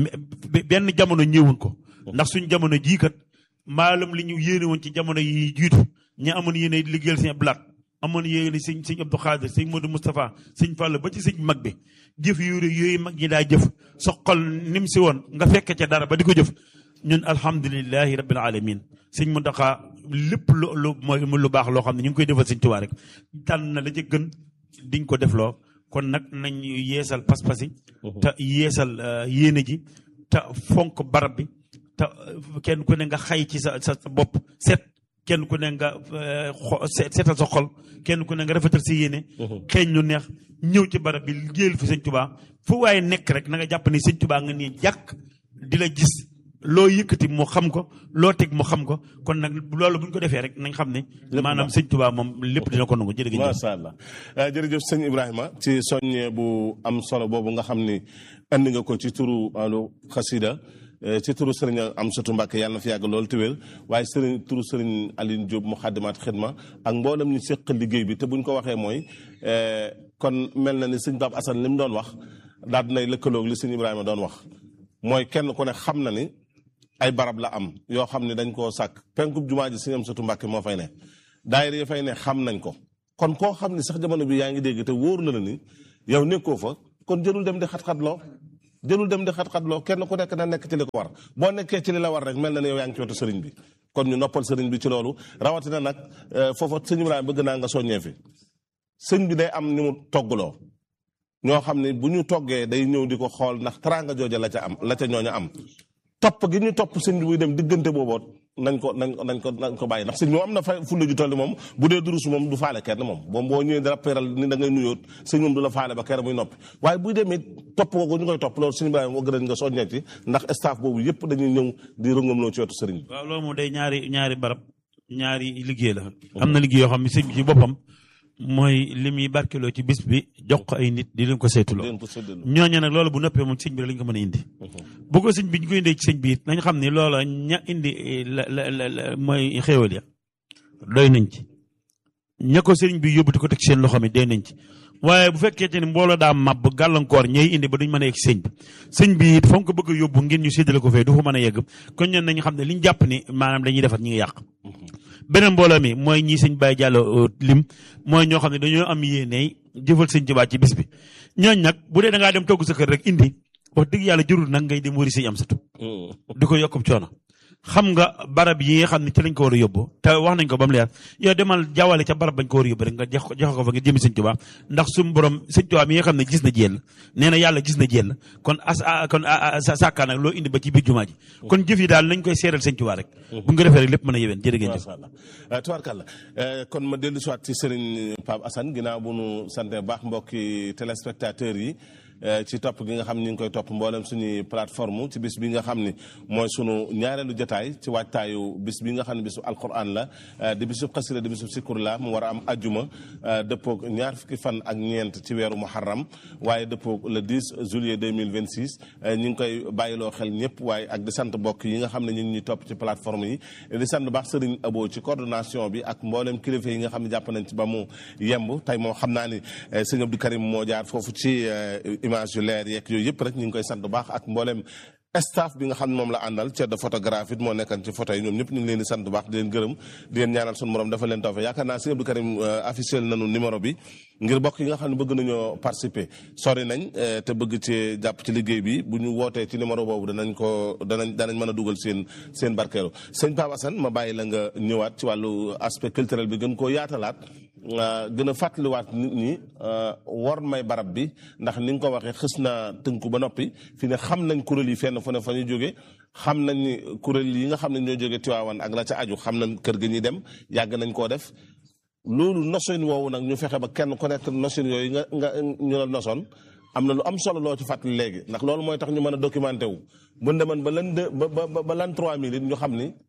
benn jamono ñëwuñ ko ndax suñ jamono jii kat maalum li ñu yéene woon ci jamono yi jiitu ña amoon yéene liggéeyal sëñ Abdou Lahat amoon yéene sëñ sëñ Abdou Khadir sëñ Modou Moustapha sëñ Fall ba ci sëñ mag bi jëf yooyu yooyu mag ñi daa jëf sa xol nim si woon nga fekk ca dara ba di ko jëf ñun alhamdulilahi rabbil alamin sëñ Muntaxa lépp lu lu mooy lu baax loo xam ne ñu ngi koy defal sëñ Tuubaa rek tànn na la ca gën diñ ko defloo kon nag nañ yeesal pas-pas yi te yeesal yéene ji te fonk barab bi te kenn ku ne nga xay ci sa sa bopp set kenn ku ne nga setal sa xol kenn ku ne nga rafetal si yéene xeeñ lu neex ñëw ci barab bi liggéeyal fi sëñ Tuubaa fu waaye nekk rek na nga jàpp ni sëñ Tuubaa nga nii jàkk di la gis loo yëkkati mu xam ko loo teg mu xam ko kon nag loolu bu ñu ko defee rek nañ xam ne maanaam sëñ Tuubaa moom lépp dina ko nangu jërëjëf macha allah jërëjëf sëñ Ibrahima ci soññee bu am solo boobu nga xam ni andi nga ko ci turu alu xasida ci turu sëriñ Amsatu Mbàkke yàlla na fi yàgg loolu te wér waaye sëriñ turu sëriñ Aline Diop mu xaddimaat xidma ak mboolem ñu seq liggéey bi te buñ ko waxee mooy kon mel na ni sëñ Pape Assane li mu doon wax daal dinay lëkkaloog li sëñ Ibrahima doon wax mooy kenn ku ne xam na ni ay barab la am yoo xam ne dañ koo sàkk penkub jumaa ji sëñ Amsatu Mbàkke moo fay ne daayira yi fay ne xam nañ ko kon koo xam ni sax jamono bi yaa ngi dégg te wóor na la ni yow nekkoo fa kon jërul dem di xat-xatloo jërul dem di xat-xatloo kenn ku nekk na nekk ci li ko war boo nekkee ci li la war rek mel na ne yow yaa ngi ci wetu sëriñ bi kon ñu noppal sëriñ bi ci loolu rawatina nag foofa sëñ Ibrahima bëgg naa nga soññee fi sëñ bi day am ni mu toggloo ñoo xam ne bu ñu toggee day ñëw di ko xool ndax teraanga jooja la ca am la ca ñooña am topp gi ñu topp sëñ bi buy dem diggante booboot nañ ko nañ nañ ko nañ ko bàyyi ndax sëñ moom am na fa fulla ju toll moom bu dee durus moom du faale kenn moom moom boo ñëwee dara peral ni da ngay nuyoot sëñ moom du la faale ba kere muy noppi waaye buy demee topp ko ñu koy topp loolu sëñ Ibrahima moo gën nga soññee ci ndax staff boobu yëpp dañuy ñëw di rëngamloo ci wetu sëriñ bi waaw loolu moom day ñaari ñaari barab ñaari liggéey la am na liggéey yoo xam ne sëñ bi ci boppam mooy li muy barkeloo ci bis bi jox ko ay nit di leen ko saytuloo leen ko séddaloo ñooñu nag loolu bu noppee moom sëñ bi lañ ko mën a indi bu ko sëñ bi ñu ko indee ci sëñ bi it nañ xam ne loola ña indi la la la la mooy xéewal ya doy nañ ci ña ko sëriñ bi yóbbu di ko teg seen loxo mi doy nañ ci waaye bu fekkee te ni mbooloo daa màbb gàllankoor ñooy indi ba duñ mën a yegg ci sëñ bi sëñ bi it fa nga ko bëgg a yóbbu ngeen ñu séddale ko fee du fa mën a yegg kon ñun nañu xam ne liñ jàpp ni maanaam dañuy defar ñi ngi yàq beneen mbooloo mi mooy ñii sëñ Baye Diallo lim mooy ñoo xam ne dañoo am yéene jëfal sëñ Tuubaa ci bis bi ñooñ nag bu dee da ngaa dem togg sa kër rek indi wax dëgg yàlla jurul nag ngay dem wari sëñ am satu di ko yokkub coono xam nga barab yi nga xam ne ci lañ ko war a yóbbu te wax nañ ko ba mu leer yow demal jawale ca barab bañ ko war a yóbbu rek nga jox ko jox ko fa nga jëmi sëñ Tuubaa ndax suñu borom sëñ Tuubaa mi nga xam ne gis na jéel nee na yàlla gis na jéel kon as kon sàkkaa nag loo indi ba ci biir jumaa ji kon jëf yi daal nañ koy seeral sëñ Tuubaa rek bu nga defee rek lépp mën a yeween jërë ngeen jëf macha allah tubaarkàlla kon ma dellu siwaat ci Serigne Pape Assane ginnaaw bu nu sante baax mbokki téléspectateurs yi ci topp gi nga xam ni ñu ngi koy topp mboolem suñuy plateforme ci bis bi nga xam ni mooy sunu ñaareelu jotaay ci waajtaayu bis bi nga xam ne bisu alquran la di bisu xasida di bisu sikur la mu war a am ajjuma dëppoog ñaar fukki fan ak ñeent ci weeru muharram waaye dëppoog le 10 juillet 2026 ñu ngi koy bàyyiloo xel ñëpp waaye ak di sant mbokk yi nga xam ne ñu ngi ñuy topp ci plateforme yi di sant baax Serigne Abo ci coordination bi ak mboolem kilifa yi nga xam ne jàpp nañ ci ba mu yemb tey moo xam naa ni sëñ Abdou Karim moo jaar foofu ci image yu leer yeeg yooyu yëpp rek ñu ngi koy sant bu baax ak mboolem staff bi nga xam ne moom la àndal ci de photographie moo nekkan ci photo yi ñoom ñëpp ñu ngi leen di sant bu baax di leen gërëm di leen ñaanal sunu morom dafa leen tawfe yaakaar naa sëñ Abdou Karim officiel nañu numéro bi ngir bokk yi nga xam ne bëgg nañoo participer sori nañ te bëgg ci jàpp ci liggéey bi bu ñu wootee ci numéro boobu danañ ko danañ danañ mën a dugal seen seen barkeelu sëñ Pape Assane ma bàyyi la nga ñëwaat ci wàllu aspect culturel bi gën koo yaatalaat gën a fàttaliwaat nit ñi war may barab bi ndax ni nga ko waxee xës naa tënku ba noppi fi ne xam nañ kuréel yi fenn fu ne fa ñu jóge xam nañ ni kuréel yi nga xam ne ñoo jóge Tiwaawan ak la ca aju xam nañ kër ga ñuy dem yàgg nañ koo def loolu noson woowu nag ñu fexe ba kenn ku nekk noson yooyu nga nga ñu la nosoon am na lu am solo loo ci fàttali léegi ndax loolu mooy tax ñu mën a documenté wu bu demoon ba lan deux ba ba ba lan trois mille it ñu xam ni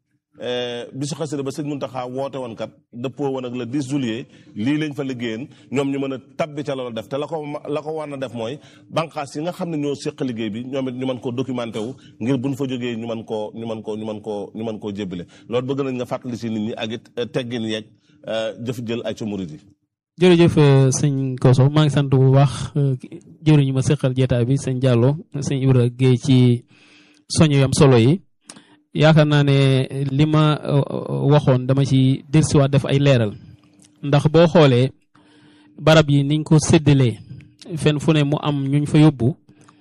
bisu xasida ba sëñ Muntaxa woote woon kat dëppoo woon ak le 10 juillet lii lañ fa liggéeyeen ñoom ñu mën a tabbi ca loolu def te la ko la ko war na def mooy banqaas yi nga xam ne ñoo séq liggéey bi ñoom it ñu mën koo documenté wu ngir buñ fa jógee ñu mën koo ñu mën koo ñu mën koo ñu mën koo jébbale loolu bëgg nañ nga fàttali si nit ñi ak it teggin yeeg jëf jël ay ca murid yi jërëjëf sëñ Koso maa ngi sant bu baax jëriñu ma seqal jeetaay bi sëñ Diallo sëñ Ibra Guèye ci soño yam solo yi yaakaar naa ne li ma waxoon dama ci dellusiwaat def ay leeral ndax boo xoolee barab yi niñ ko séddalee fenn fu ne mu am ñuñ fa yóbbu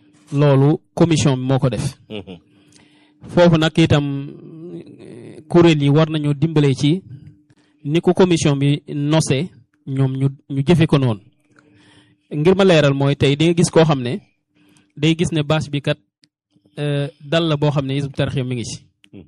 loolu commission bi moo ko def foofu nag itam kuréel yi war nañu dimbale ci ni ko commission bi nosee ñoom ñu ñu jëfe ko noonu ngir ma leeral mooy tey di nga gis koo xam ne day gis ne bâche bi kat dal la boo xam ne Hizbut Tarqiyyah mi ngi ci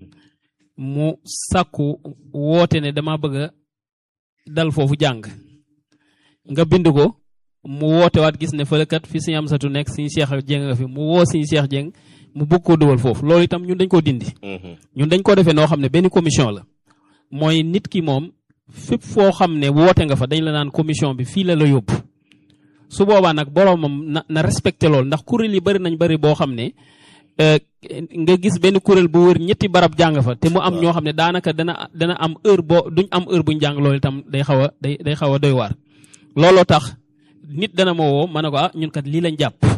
mu sàkku woote ne dama bëgg a dal foofu jàng nga bind ko mu woote waat gis ne fële kat fi Sëñ Amsatu nekk Sëñ Cheikh Dieng nga fi mu woo Sëñ Cheikh Dieng mu bëgg koo dugal foofu loolu itam ñun dañ koo dindi. ñun dañ ko defee noo xam ne benn commission la mooy nit ki moom fépp foo xam ne woote nga fa dañ la naan commission bi fii la la yóbbu su boobaa nag boroomam na na respecté loolu ndax kuréel yi bari nañ bari boo xam ne. nga gis benn kuréel bu wër ñetti barab jàng fa te mu am ñoo xam ne daanaka dana dana am heure boo duñ am heure buñ jàng loolu itam day xaw a day day xaw a doy waar. looloo tax nit dana ma woo ma ne ko ah ñun kat lii lañ jàpp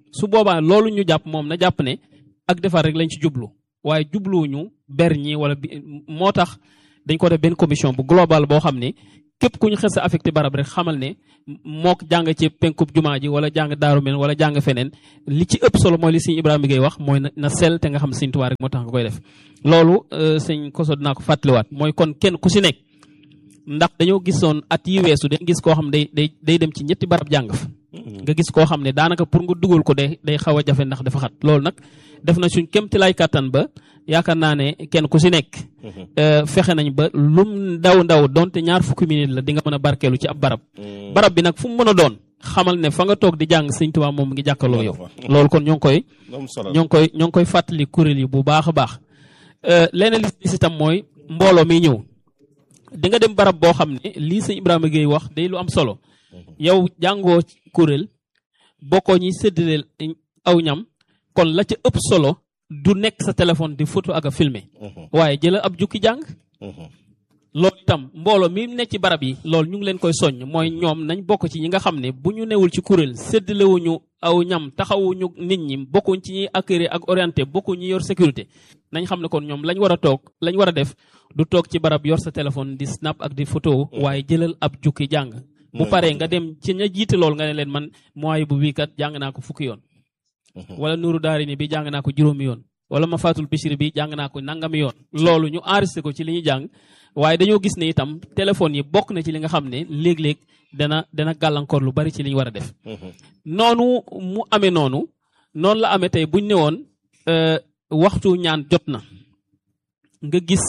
su boobaa loolu ñu jàpp moom na jàpp ne ak defar rek lañ ci jublu waaye jubluwuñu ber ñi wala bi moo tax dañ ko def benn commission bu global boo xam ne képp ku ñu xes a affecté barab rek xamal ne mook jàng ci penkub jumaa ji wala jàng daaru men wala jàng feneen li ci ëpp solo mooy li sëñ Ibrahima Gueye wax mooy na na sell te nga xam sëñ Tuubaa rek moo tax nga koy def loolu sëñ koso dinaa ko fàttaliwaat mooy kon kenn ku si nekk ndax dañoo gisoon at yi weesu dañ gis koo xam day day day dem ci ñetti barab jàng fa nga gis koo xam ne daanaka pour nga dugal ko day day xaw a jafe ndax dafa xat loolu nag def na suñ kémti lay kàttan ba yaakaar naa ne kenn ku si nekk fexe nañ ba lum ndaw ndaw donte ñaar fukki minute la di nga mën a barkeelu ci ab barab barab bi nag fu mu mën a doon xamal ne fa nga toog di jàng sëñ Tuubaa moom ngi jàkkaloo yow loolu kon ñoo ngi koy ñoo ngi koy ñoo ngi koy fàttali kuréel yi bu baax a baax leneen li si tam mooy mbooloo mi ñëw di nga dem barab boo xam ne lii sëñ Ibrahima Gueye wax day lu am solo yow jàngoo kuréel bokkoo ñi séddale aw ñam kon la ca ëpp solo du nekk sa téléphone di photo ak a filmer waaye jëlal ab jukki jàng loolu itam mbooloo mi nekk ci barab yi loolu ñu ngi leen koy soññ mooy ñoom nañ bokk ci ñi nga xam ne bu ñu newul ci kuréel séddalewuñu aw ñam taxawuñu nit ñi bokkuñ ci ñuy accueillir ak orienté bokkuñ ñi yor sécurité nañ xam ne kon ñoom lañ war a toog lañ war a def du toog ci barab yor sa téléphone di snap ak di photo waaye jëlal ab jukki jàng bu paree nga dem ci ña jiite lool nga ne leen man mooy bu wii kat jàng naa ko fukki yoon wala nuuru daari ni bi jàng naa ko juróomi yoon wala ma faatul bishri bi jàng naa ko nangami yoon loolu ñu enregistré ko ci li ñuy jàng waaye dañoo gis ne itam téléphone yi bokk na ci li nga xam ne léeg-léeg dana dana gàllankoor lu bari ci li ñu war a def noonu mu amee noonu noonu la amee tey buñ ne woon waxtu ñaan jot na nga gis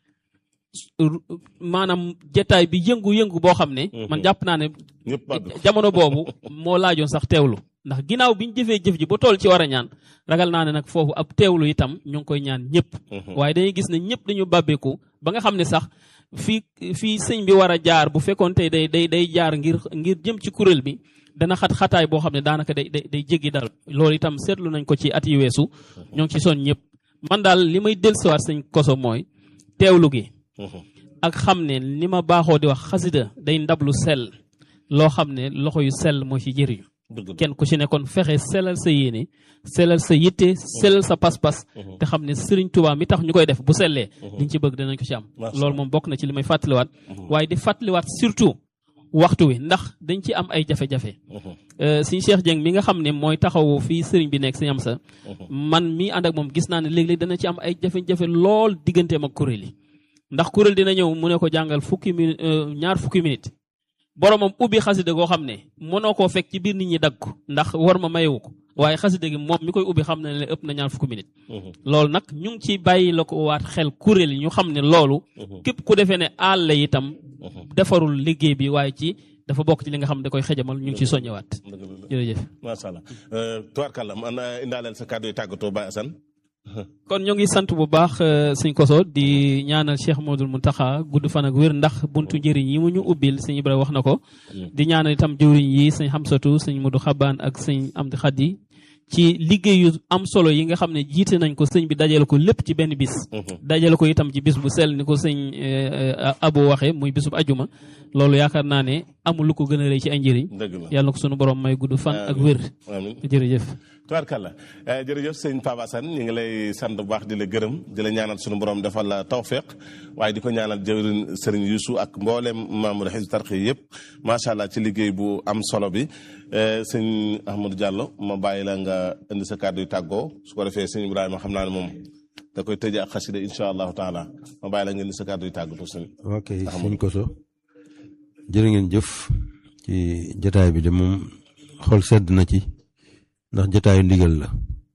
maanaam jataay bi yëngu-yëngu boo xam ne man jàpp naa ne jamono boobu moo laajoon sax teewlu ndax ginnaaw bi ñu jëfee jëf ji ba tool ci war a ñaan ragal naa ne nag foofu ab teewlu itam ñu ngi koy ñaan ñëpp waaye dañuy gis ne ñëpp dañu bàbbeeku ba nga xam ne sax fii fii sëñ bi war a jaar bu fekkoon tey day day day jaar ngir ngir jëm ci kuréel bi dana xat xataay boo xam ne daanaka day day day jéggi dal loolu itam seetlu nañ ko ci at yi weesu ñoo ngi ci son ñëpp man daal li may dellusiwaat sëñ koso mooy teewlu gi ak xam ne li ma baaxoo di wax xasida day ndab lu sell loo xam ne loxo yu sell moo ci jëriñu kenn ku ci nekkoon fexe sellal sa yéene sellal sa yitte sellal sa pas-pas te xam ne Sëriñ Tuubaa mi tax ñu koy def bu sellee liñ ci bëgg danañ ko ci am loolu moom bokk na ci li may fàttaliwaat waaye di fàttaliwaat surtout waxtu wi ndax dañ ci am ay jafe-jafe Sëriñ Cheikh Dieng mi nga xam ne mooy taxawu fii sëriñ bi nekk Sëriñ Amsa man mii ànd ak moom gis naa ne léeg-léeg dana ci am ay jafe-jafe lool digganteem ak kuréel yi ndax kuréel dina ñëw mu ne ko jàngal fukki minute ñaar fukki minute boromam ubbi xasida goo xam ne mënoo koo fekk ci biir nit ñi dagg ko ndax war ma mayewu ko waaye xasida gi moom mi koy ubbi xam na ne ëpp na ñaar fukki minute loolu nag ñu ngi ci bàyyi la ko waat xel kuréel yi ñu xam ne loolu képp ku defee ne àll la itam defarul liggéey bi waaye ci dafa bokk ci li nga xam ne da koy xejamal ñu ngi ciy soññewaat jërëjëf macha allah tubaarkàlla man indaaleel sa kàddu yi tàggatoo Baye Assane kon ñoo ngi sant bu baax sëñ Koso di ñaanal Cheikh Modou Mountakha gudd fan ak wér ndax buntu njëriñ yi mu ñu ubbil sëñ Ibrahima wax na ko. di ñaanal itam jëwriñ yi sëñ Xamsatu sëñ Modou Xabaan ak sëñ Amdi Xadi ci liggéey yu am solo yi nga xam ne jiite nañ ko sëñ bi dajale ko lépp ci benn bis. dajale ko itam ci bis bu sell ni ko sëñ Abo waxee muy bisub ajuma loolu yaakaar naa ne amul lu ko gën a rëy ci ay njëriñ. yàlla na ko sunu borom may gudd fan ak wér. jërëjëf. tubaarkàlla jërëjëf sëñ Pape Assane ñu ngi lay sant bu baax di la gërëm di la ñaanal sunu borom defal la tawféq waaye di ko ñaanal jëwriñ sëriñ Youssou ak mboolem membre Hizbut Tarqiyyah yëpp macha allah ci liggéey bu am solo bi sëñ Ahmadou Diallo ma bàyyi la nga indi sa kàddu yu tàggoo su ko defee sëñ Ibrahima xam naa ne moom da koy tëjee ak xasida incha allahu taala ma bàyyi la nga indi sa kàddu yu tàggatoo sëñ. ok sëñ Koso jërë ngeen jëf ci jotaay bi de moom xol sedd na ci. ndax jotaayu ndigal la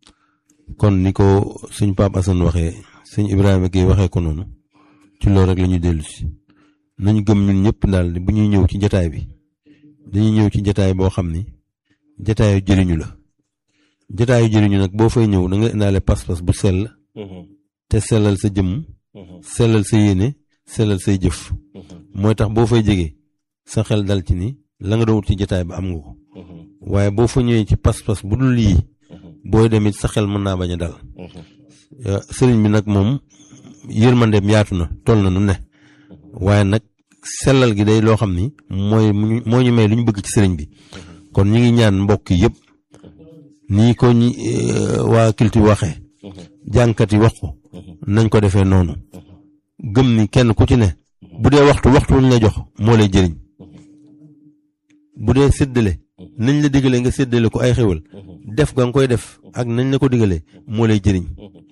kon ni ko sëñ Pape Assane waxee sëñ Ibrahima Gueye waxee ko noonu ci loolu rek la ñuy dellu si nañu gëm ñun ñëpp daal bu ñuy ñëw ci jotaay bi dañuy ñëw ci jotaay boo xam ni jotaayu jëriñu la jotaayu jëriñu nag boo fay ñëw da nga indaale pas-pas bu sell te sellal sa jëmm sellal sa yéene sellal say jëf mooy tax boo fay jege sa xel dal ci ni la nga doon wut ci jotaay ba am nga ko waaye boo fa ñëwee ci pas-pas bu dul lii booy demit sa xel mën naa bañ a dal sëriñ bi nag moom yërmandeem yaatu na toll na nu ne waaye nag sellal gi day loo xam ni mooy moo ñu may lu ñu bëgg ci sëriñ bi kon ñu ngi ñaan mbokk yëpp nii ko ñi waa culture waxee jàngkat yi wax ko nañ ko defee noonu gëm ni kenn ku ci ne bu dee waxtu waxtu wuñ la jox moo lay jëriñ bu dee séddale nañ la digalee nga séddale ko ay xéwal def ga nga koy def ak nañ la ko digalee moo lay jëriñ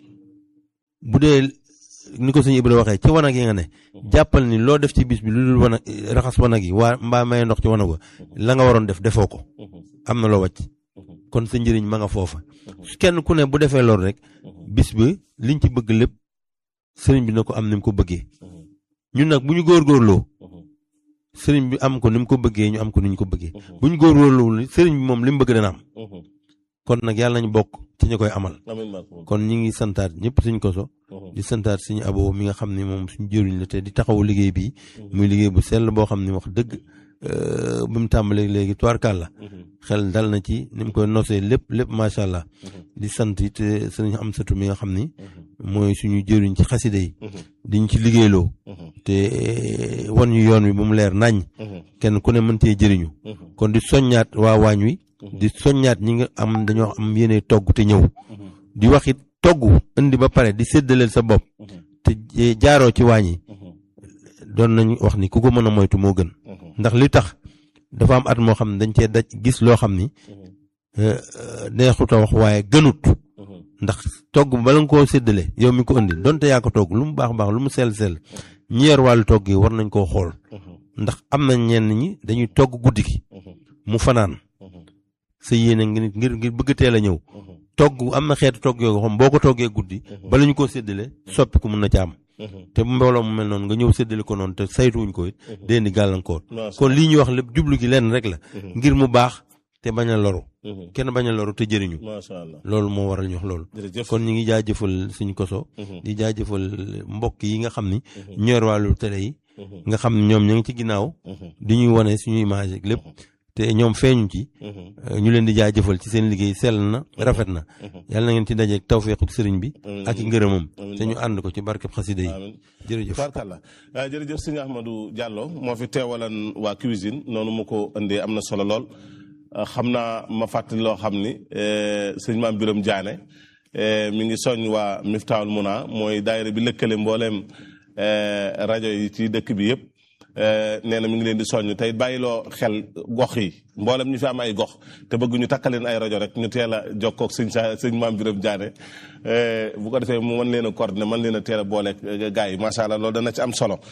bu dee ni ko sëñ Ibra waxee ci wanag yi nga ne jàppal ni loo def ci bis bi lu dul wanag raxas wanag yi waa mbaa may ndox ci wanag wa la nga waroon def defoo ko am na loo wàcc kon sa njëriñ ma nga foofa kenn ku ne bu defee loolu rek bis bi liñ ci bëgg lépp sëriñ bi na ko am ni mu ko bëggee ñun nag bu ñu góorgóorloo sëriñ bi am ko ni mu ko bëggee ñu am ko ni ñu ko bëggee bu ñu góorgóorloo sëriñ bi moom li mu bëgg dana am kon nag yàlla nañu bokk ci ñu koy amal kon ñi ngi santaat ñëpp suñ koso di santaat suñu abo mi nga xam ne moom suñu jëriñ la te di taxawu liggéey bi muy liggéey bu sell boo xam ne wax dëgg bi mu tàmbalee léegi tuwaarkaal la xel dal na ci ni mu koy nosee lépp lépp macha allah di sant it sëriñ am satu mi nga xam ni mooy suñu jëriñ ci xasida yi diñ ci liggéeyloo te wan ñu yoon wi ba mu leer nañ kenn ku ne mëntee jëriñu kon di soññaat waa waañ wi di soññaat ñi nga am dañoo am yéene togg te ñëw di wax it togg indi ba pare di séddaleel sa bopp te jaaroo ci waañ yi doon nañu wax ni ku ko mën a moytu moo gën ndax li tax dafa am at moo xam ne dañ cee daj gis loo xam ni neexut a wax waaye gënut ndax togg bala nga koo séddale yow mi ko indi donte yaa ko togg lu mu baax baax lu mu sell sell ñi yor wàllu togg yi war nañ koo xool ndax am na ñenn ñi dañuy togg guddi gi mu fanaan sa yéene ngir ngir ngir bëgg teel a ñëw togg am na xeetu togg yoo xam boo ko toggee guddi bala ñu koo séddale soppi ko mun na ca am te mbooloo mu mel noonu nga ñëw séddale ko noonu te saytuwuñ ko it dee di gàllankoor kon lii ñuy wax lépp jublu gi lenn rek la ngir mu baax te bañ a loru kenn bañ a loru te jëriñu loolu moo waral ñu wax loolu kon ñu ngi jaajëfal suñ koso di jaajëfal mbokk yi nga xam ni ñor wàllu télé yi nga xam ne ñoom ñu ngi ci ginnaaw di ñuy wane suñu image ak lépp te ñoom feeñu ci ñu leen di jaajëfal ci seen liggéey sell na rafet na yàlla na ngeen ci dajeeg tawfeexu sëriñ bi ak i ngërëmam te ñu ànd ko ci barkeb xasida yi jërëjëf barkalla jërëjëf sëñ Ahmadou Diallo moo fi teewalan waa cuisine noonu mu ko indee am na solo lool xam naa ma fàttali loo xam ni sëñ maam Biram Diané mi ngi soñ waa Miftaahul Muna mooy daayira bi lëkkale mbooleem rajo yi ci dëkk bi yëpp nee na mi ngi leen di soññ tey bàyyiloo xel gox yi mboolem ñu fi am ay gox te bëgg ñu takkaleen ay rajo rek ñu teel a jokkoo ak sëñ sa sëñ maam Biram Diané bu ko defee mu mën leen a coordonné mën leen a teel a booleeg gars yi macha allah loolu dana ci am solo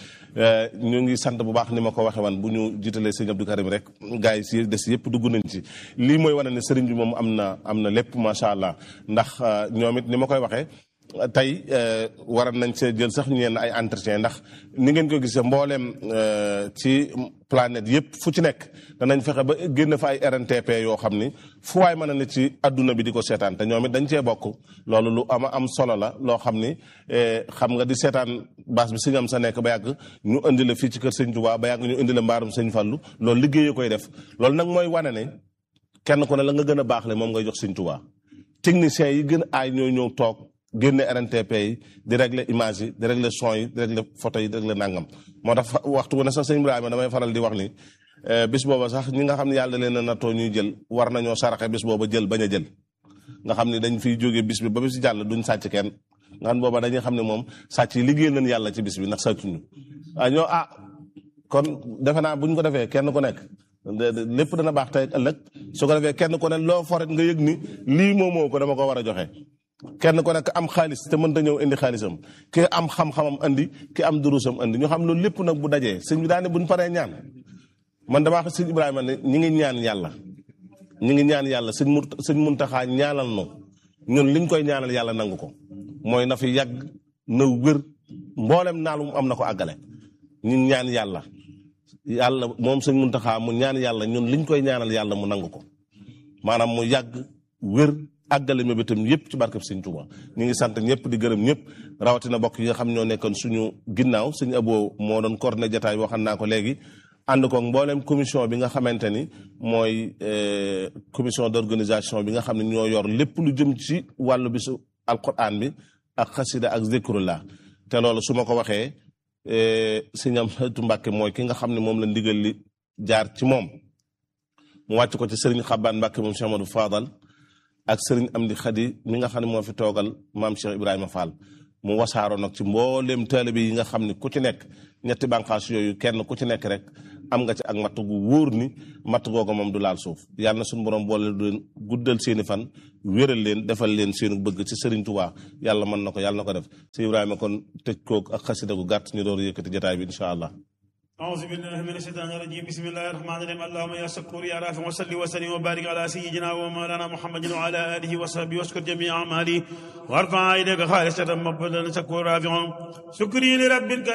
ñu ngi sant bu baax ni ma ko waxee wan bu ñu jiitalee sëñ Abdou Karim rek gars yi si des yëpp dugg nañ ci lii mooy wane ne sëriñ bi moom am na am na lépp macha allah ndax ñoom it ni ma koy waxee. tey waral nañ see jël sax ñeen ay entretien ndax ni ngeen ko gisee mbooleem ci planète yëpp fu ci nekk danañ fexe ba génn fa ay RNTP yoo xam ni fu waay mën a ne ci adduna bi di ko seetaan te ñoom it dañ cee bokk loolu lu ama am solo la loo xam ni xam nga di seetaan baas bi sëñ am sa nekk ba yàgg ñu indi la fii ci kër sëñ Tuubaa ba yàgg ñu indi la mbaarum sëñ Fallu loolu liggéey koy def loolu nag mooy wane ne kenn ku ne la nga gën a baax le moom ngay jox sëñ Tuubaa techniciens yi gën a aay ñoo ñëw toog génne RNTP yi di régler image yi di régler son yi di régler photo yi di régler nangam moo tax waxtu wu ne sax sëñ Ibrahima damay faral di wax ni bis booba sax ñi nga xam ne yàlla leen a nattoo ñuy jël war nañoo saraxe bis booba jël bañ a jël nga xam ne dañ fiy jógee bis bi ba bis jàll duñ sàcc kenn nga xam booba dañuy xam ne moom sàcc yi liggéeyal nañ yàlla ci bis bi ndax sàccuñu ah ñoo ah kon defe naa buñ ko defee kenn ku nekk lépp dana baax tey ëllëg su ko defee kenn ku ne loo foret nga yëg ni lii moo moo ko dama ko war a joxe kenn ku nekk am xaalis te mënta ñëw indi xaalisam ki am xam-xamam andi ki am durusam andi ñu xam loolu lépp nag bu dajee sëñ bi daane buñ paree ñaan man damaa wax sëñ Ibrahima ne ñi ngi ñaan yàlla ñi ngi ñaan yàlla sëñ mu sëñ Muntaxa ñaanal no ñun liñ koy ñaanal yàlla nangu ko mooy na fi yàgg na wér mboolem naalum am na ko àggale ñun ñaan yàlla yàlla moom sëñ Muntaxa mu ñaan yàlla ñun liñ koy ñaanal yàlla mu nangu ko maanaam mu yàgg wér àggale ma bitam yëpp ci barkeb sëñ Tuuba ñu ngi sant ñëpp di gërëm ñëpp rawatina bokk yi nga xam ñoo nekkoon suñu ginnaaw sëñ Abo moo doon coordonné jataay boo xam naa ko léegi ànd ko mbooleem commission bi nga xamante ni mooy commission d'organisation bi nga xam ne ñoo yor lépp lu jëm ci wàllu bisu alquran bi ak xasida ak zikrullah te loolu su ma ko waxee sëñ Amsatu Mbàkke mooy ki nga xam ne moom la ndigal li jaar ci moom mu wàcc ko ci sëriñ Xabbaan Mbàkke moom Cheikh Amadou Fadal ak sëriñ Amdi Xadi mi nga xam ne moo fi toogal maam Cheikh Ibrahima Fall mu wasaaroo nag ci mbooleem taalibe yi nga xam ne ku ci nekk ñetti bànqaas yooyu kenn ku ci nekk rek am nga ci ak matt gu wóor ni matt googu moom du laal suuf yàlla na suñu borom boole du leen guddal seeni fan wéral leen defal leen seenu bëgg ci Sëriñ Tuubaa yàlla mën na ko yàlla na ko def si Ibrahima kon tëj koog ak xasida gu gàtt ñu door yëkkati jotaay bi incha allah أعوذ بالله من الشيطان الرجيم بسم الله الرحمن الرحيم اللهم يا شكور يا رافع وصلي وسلم وبارك على سيدنا ومولانا محمد وعلى آله وصحبه واشكر جميع أعماله وارفع إليك خالصة مقبولا شكور رافع شكري لرب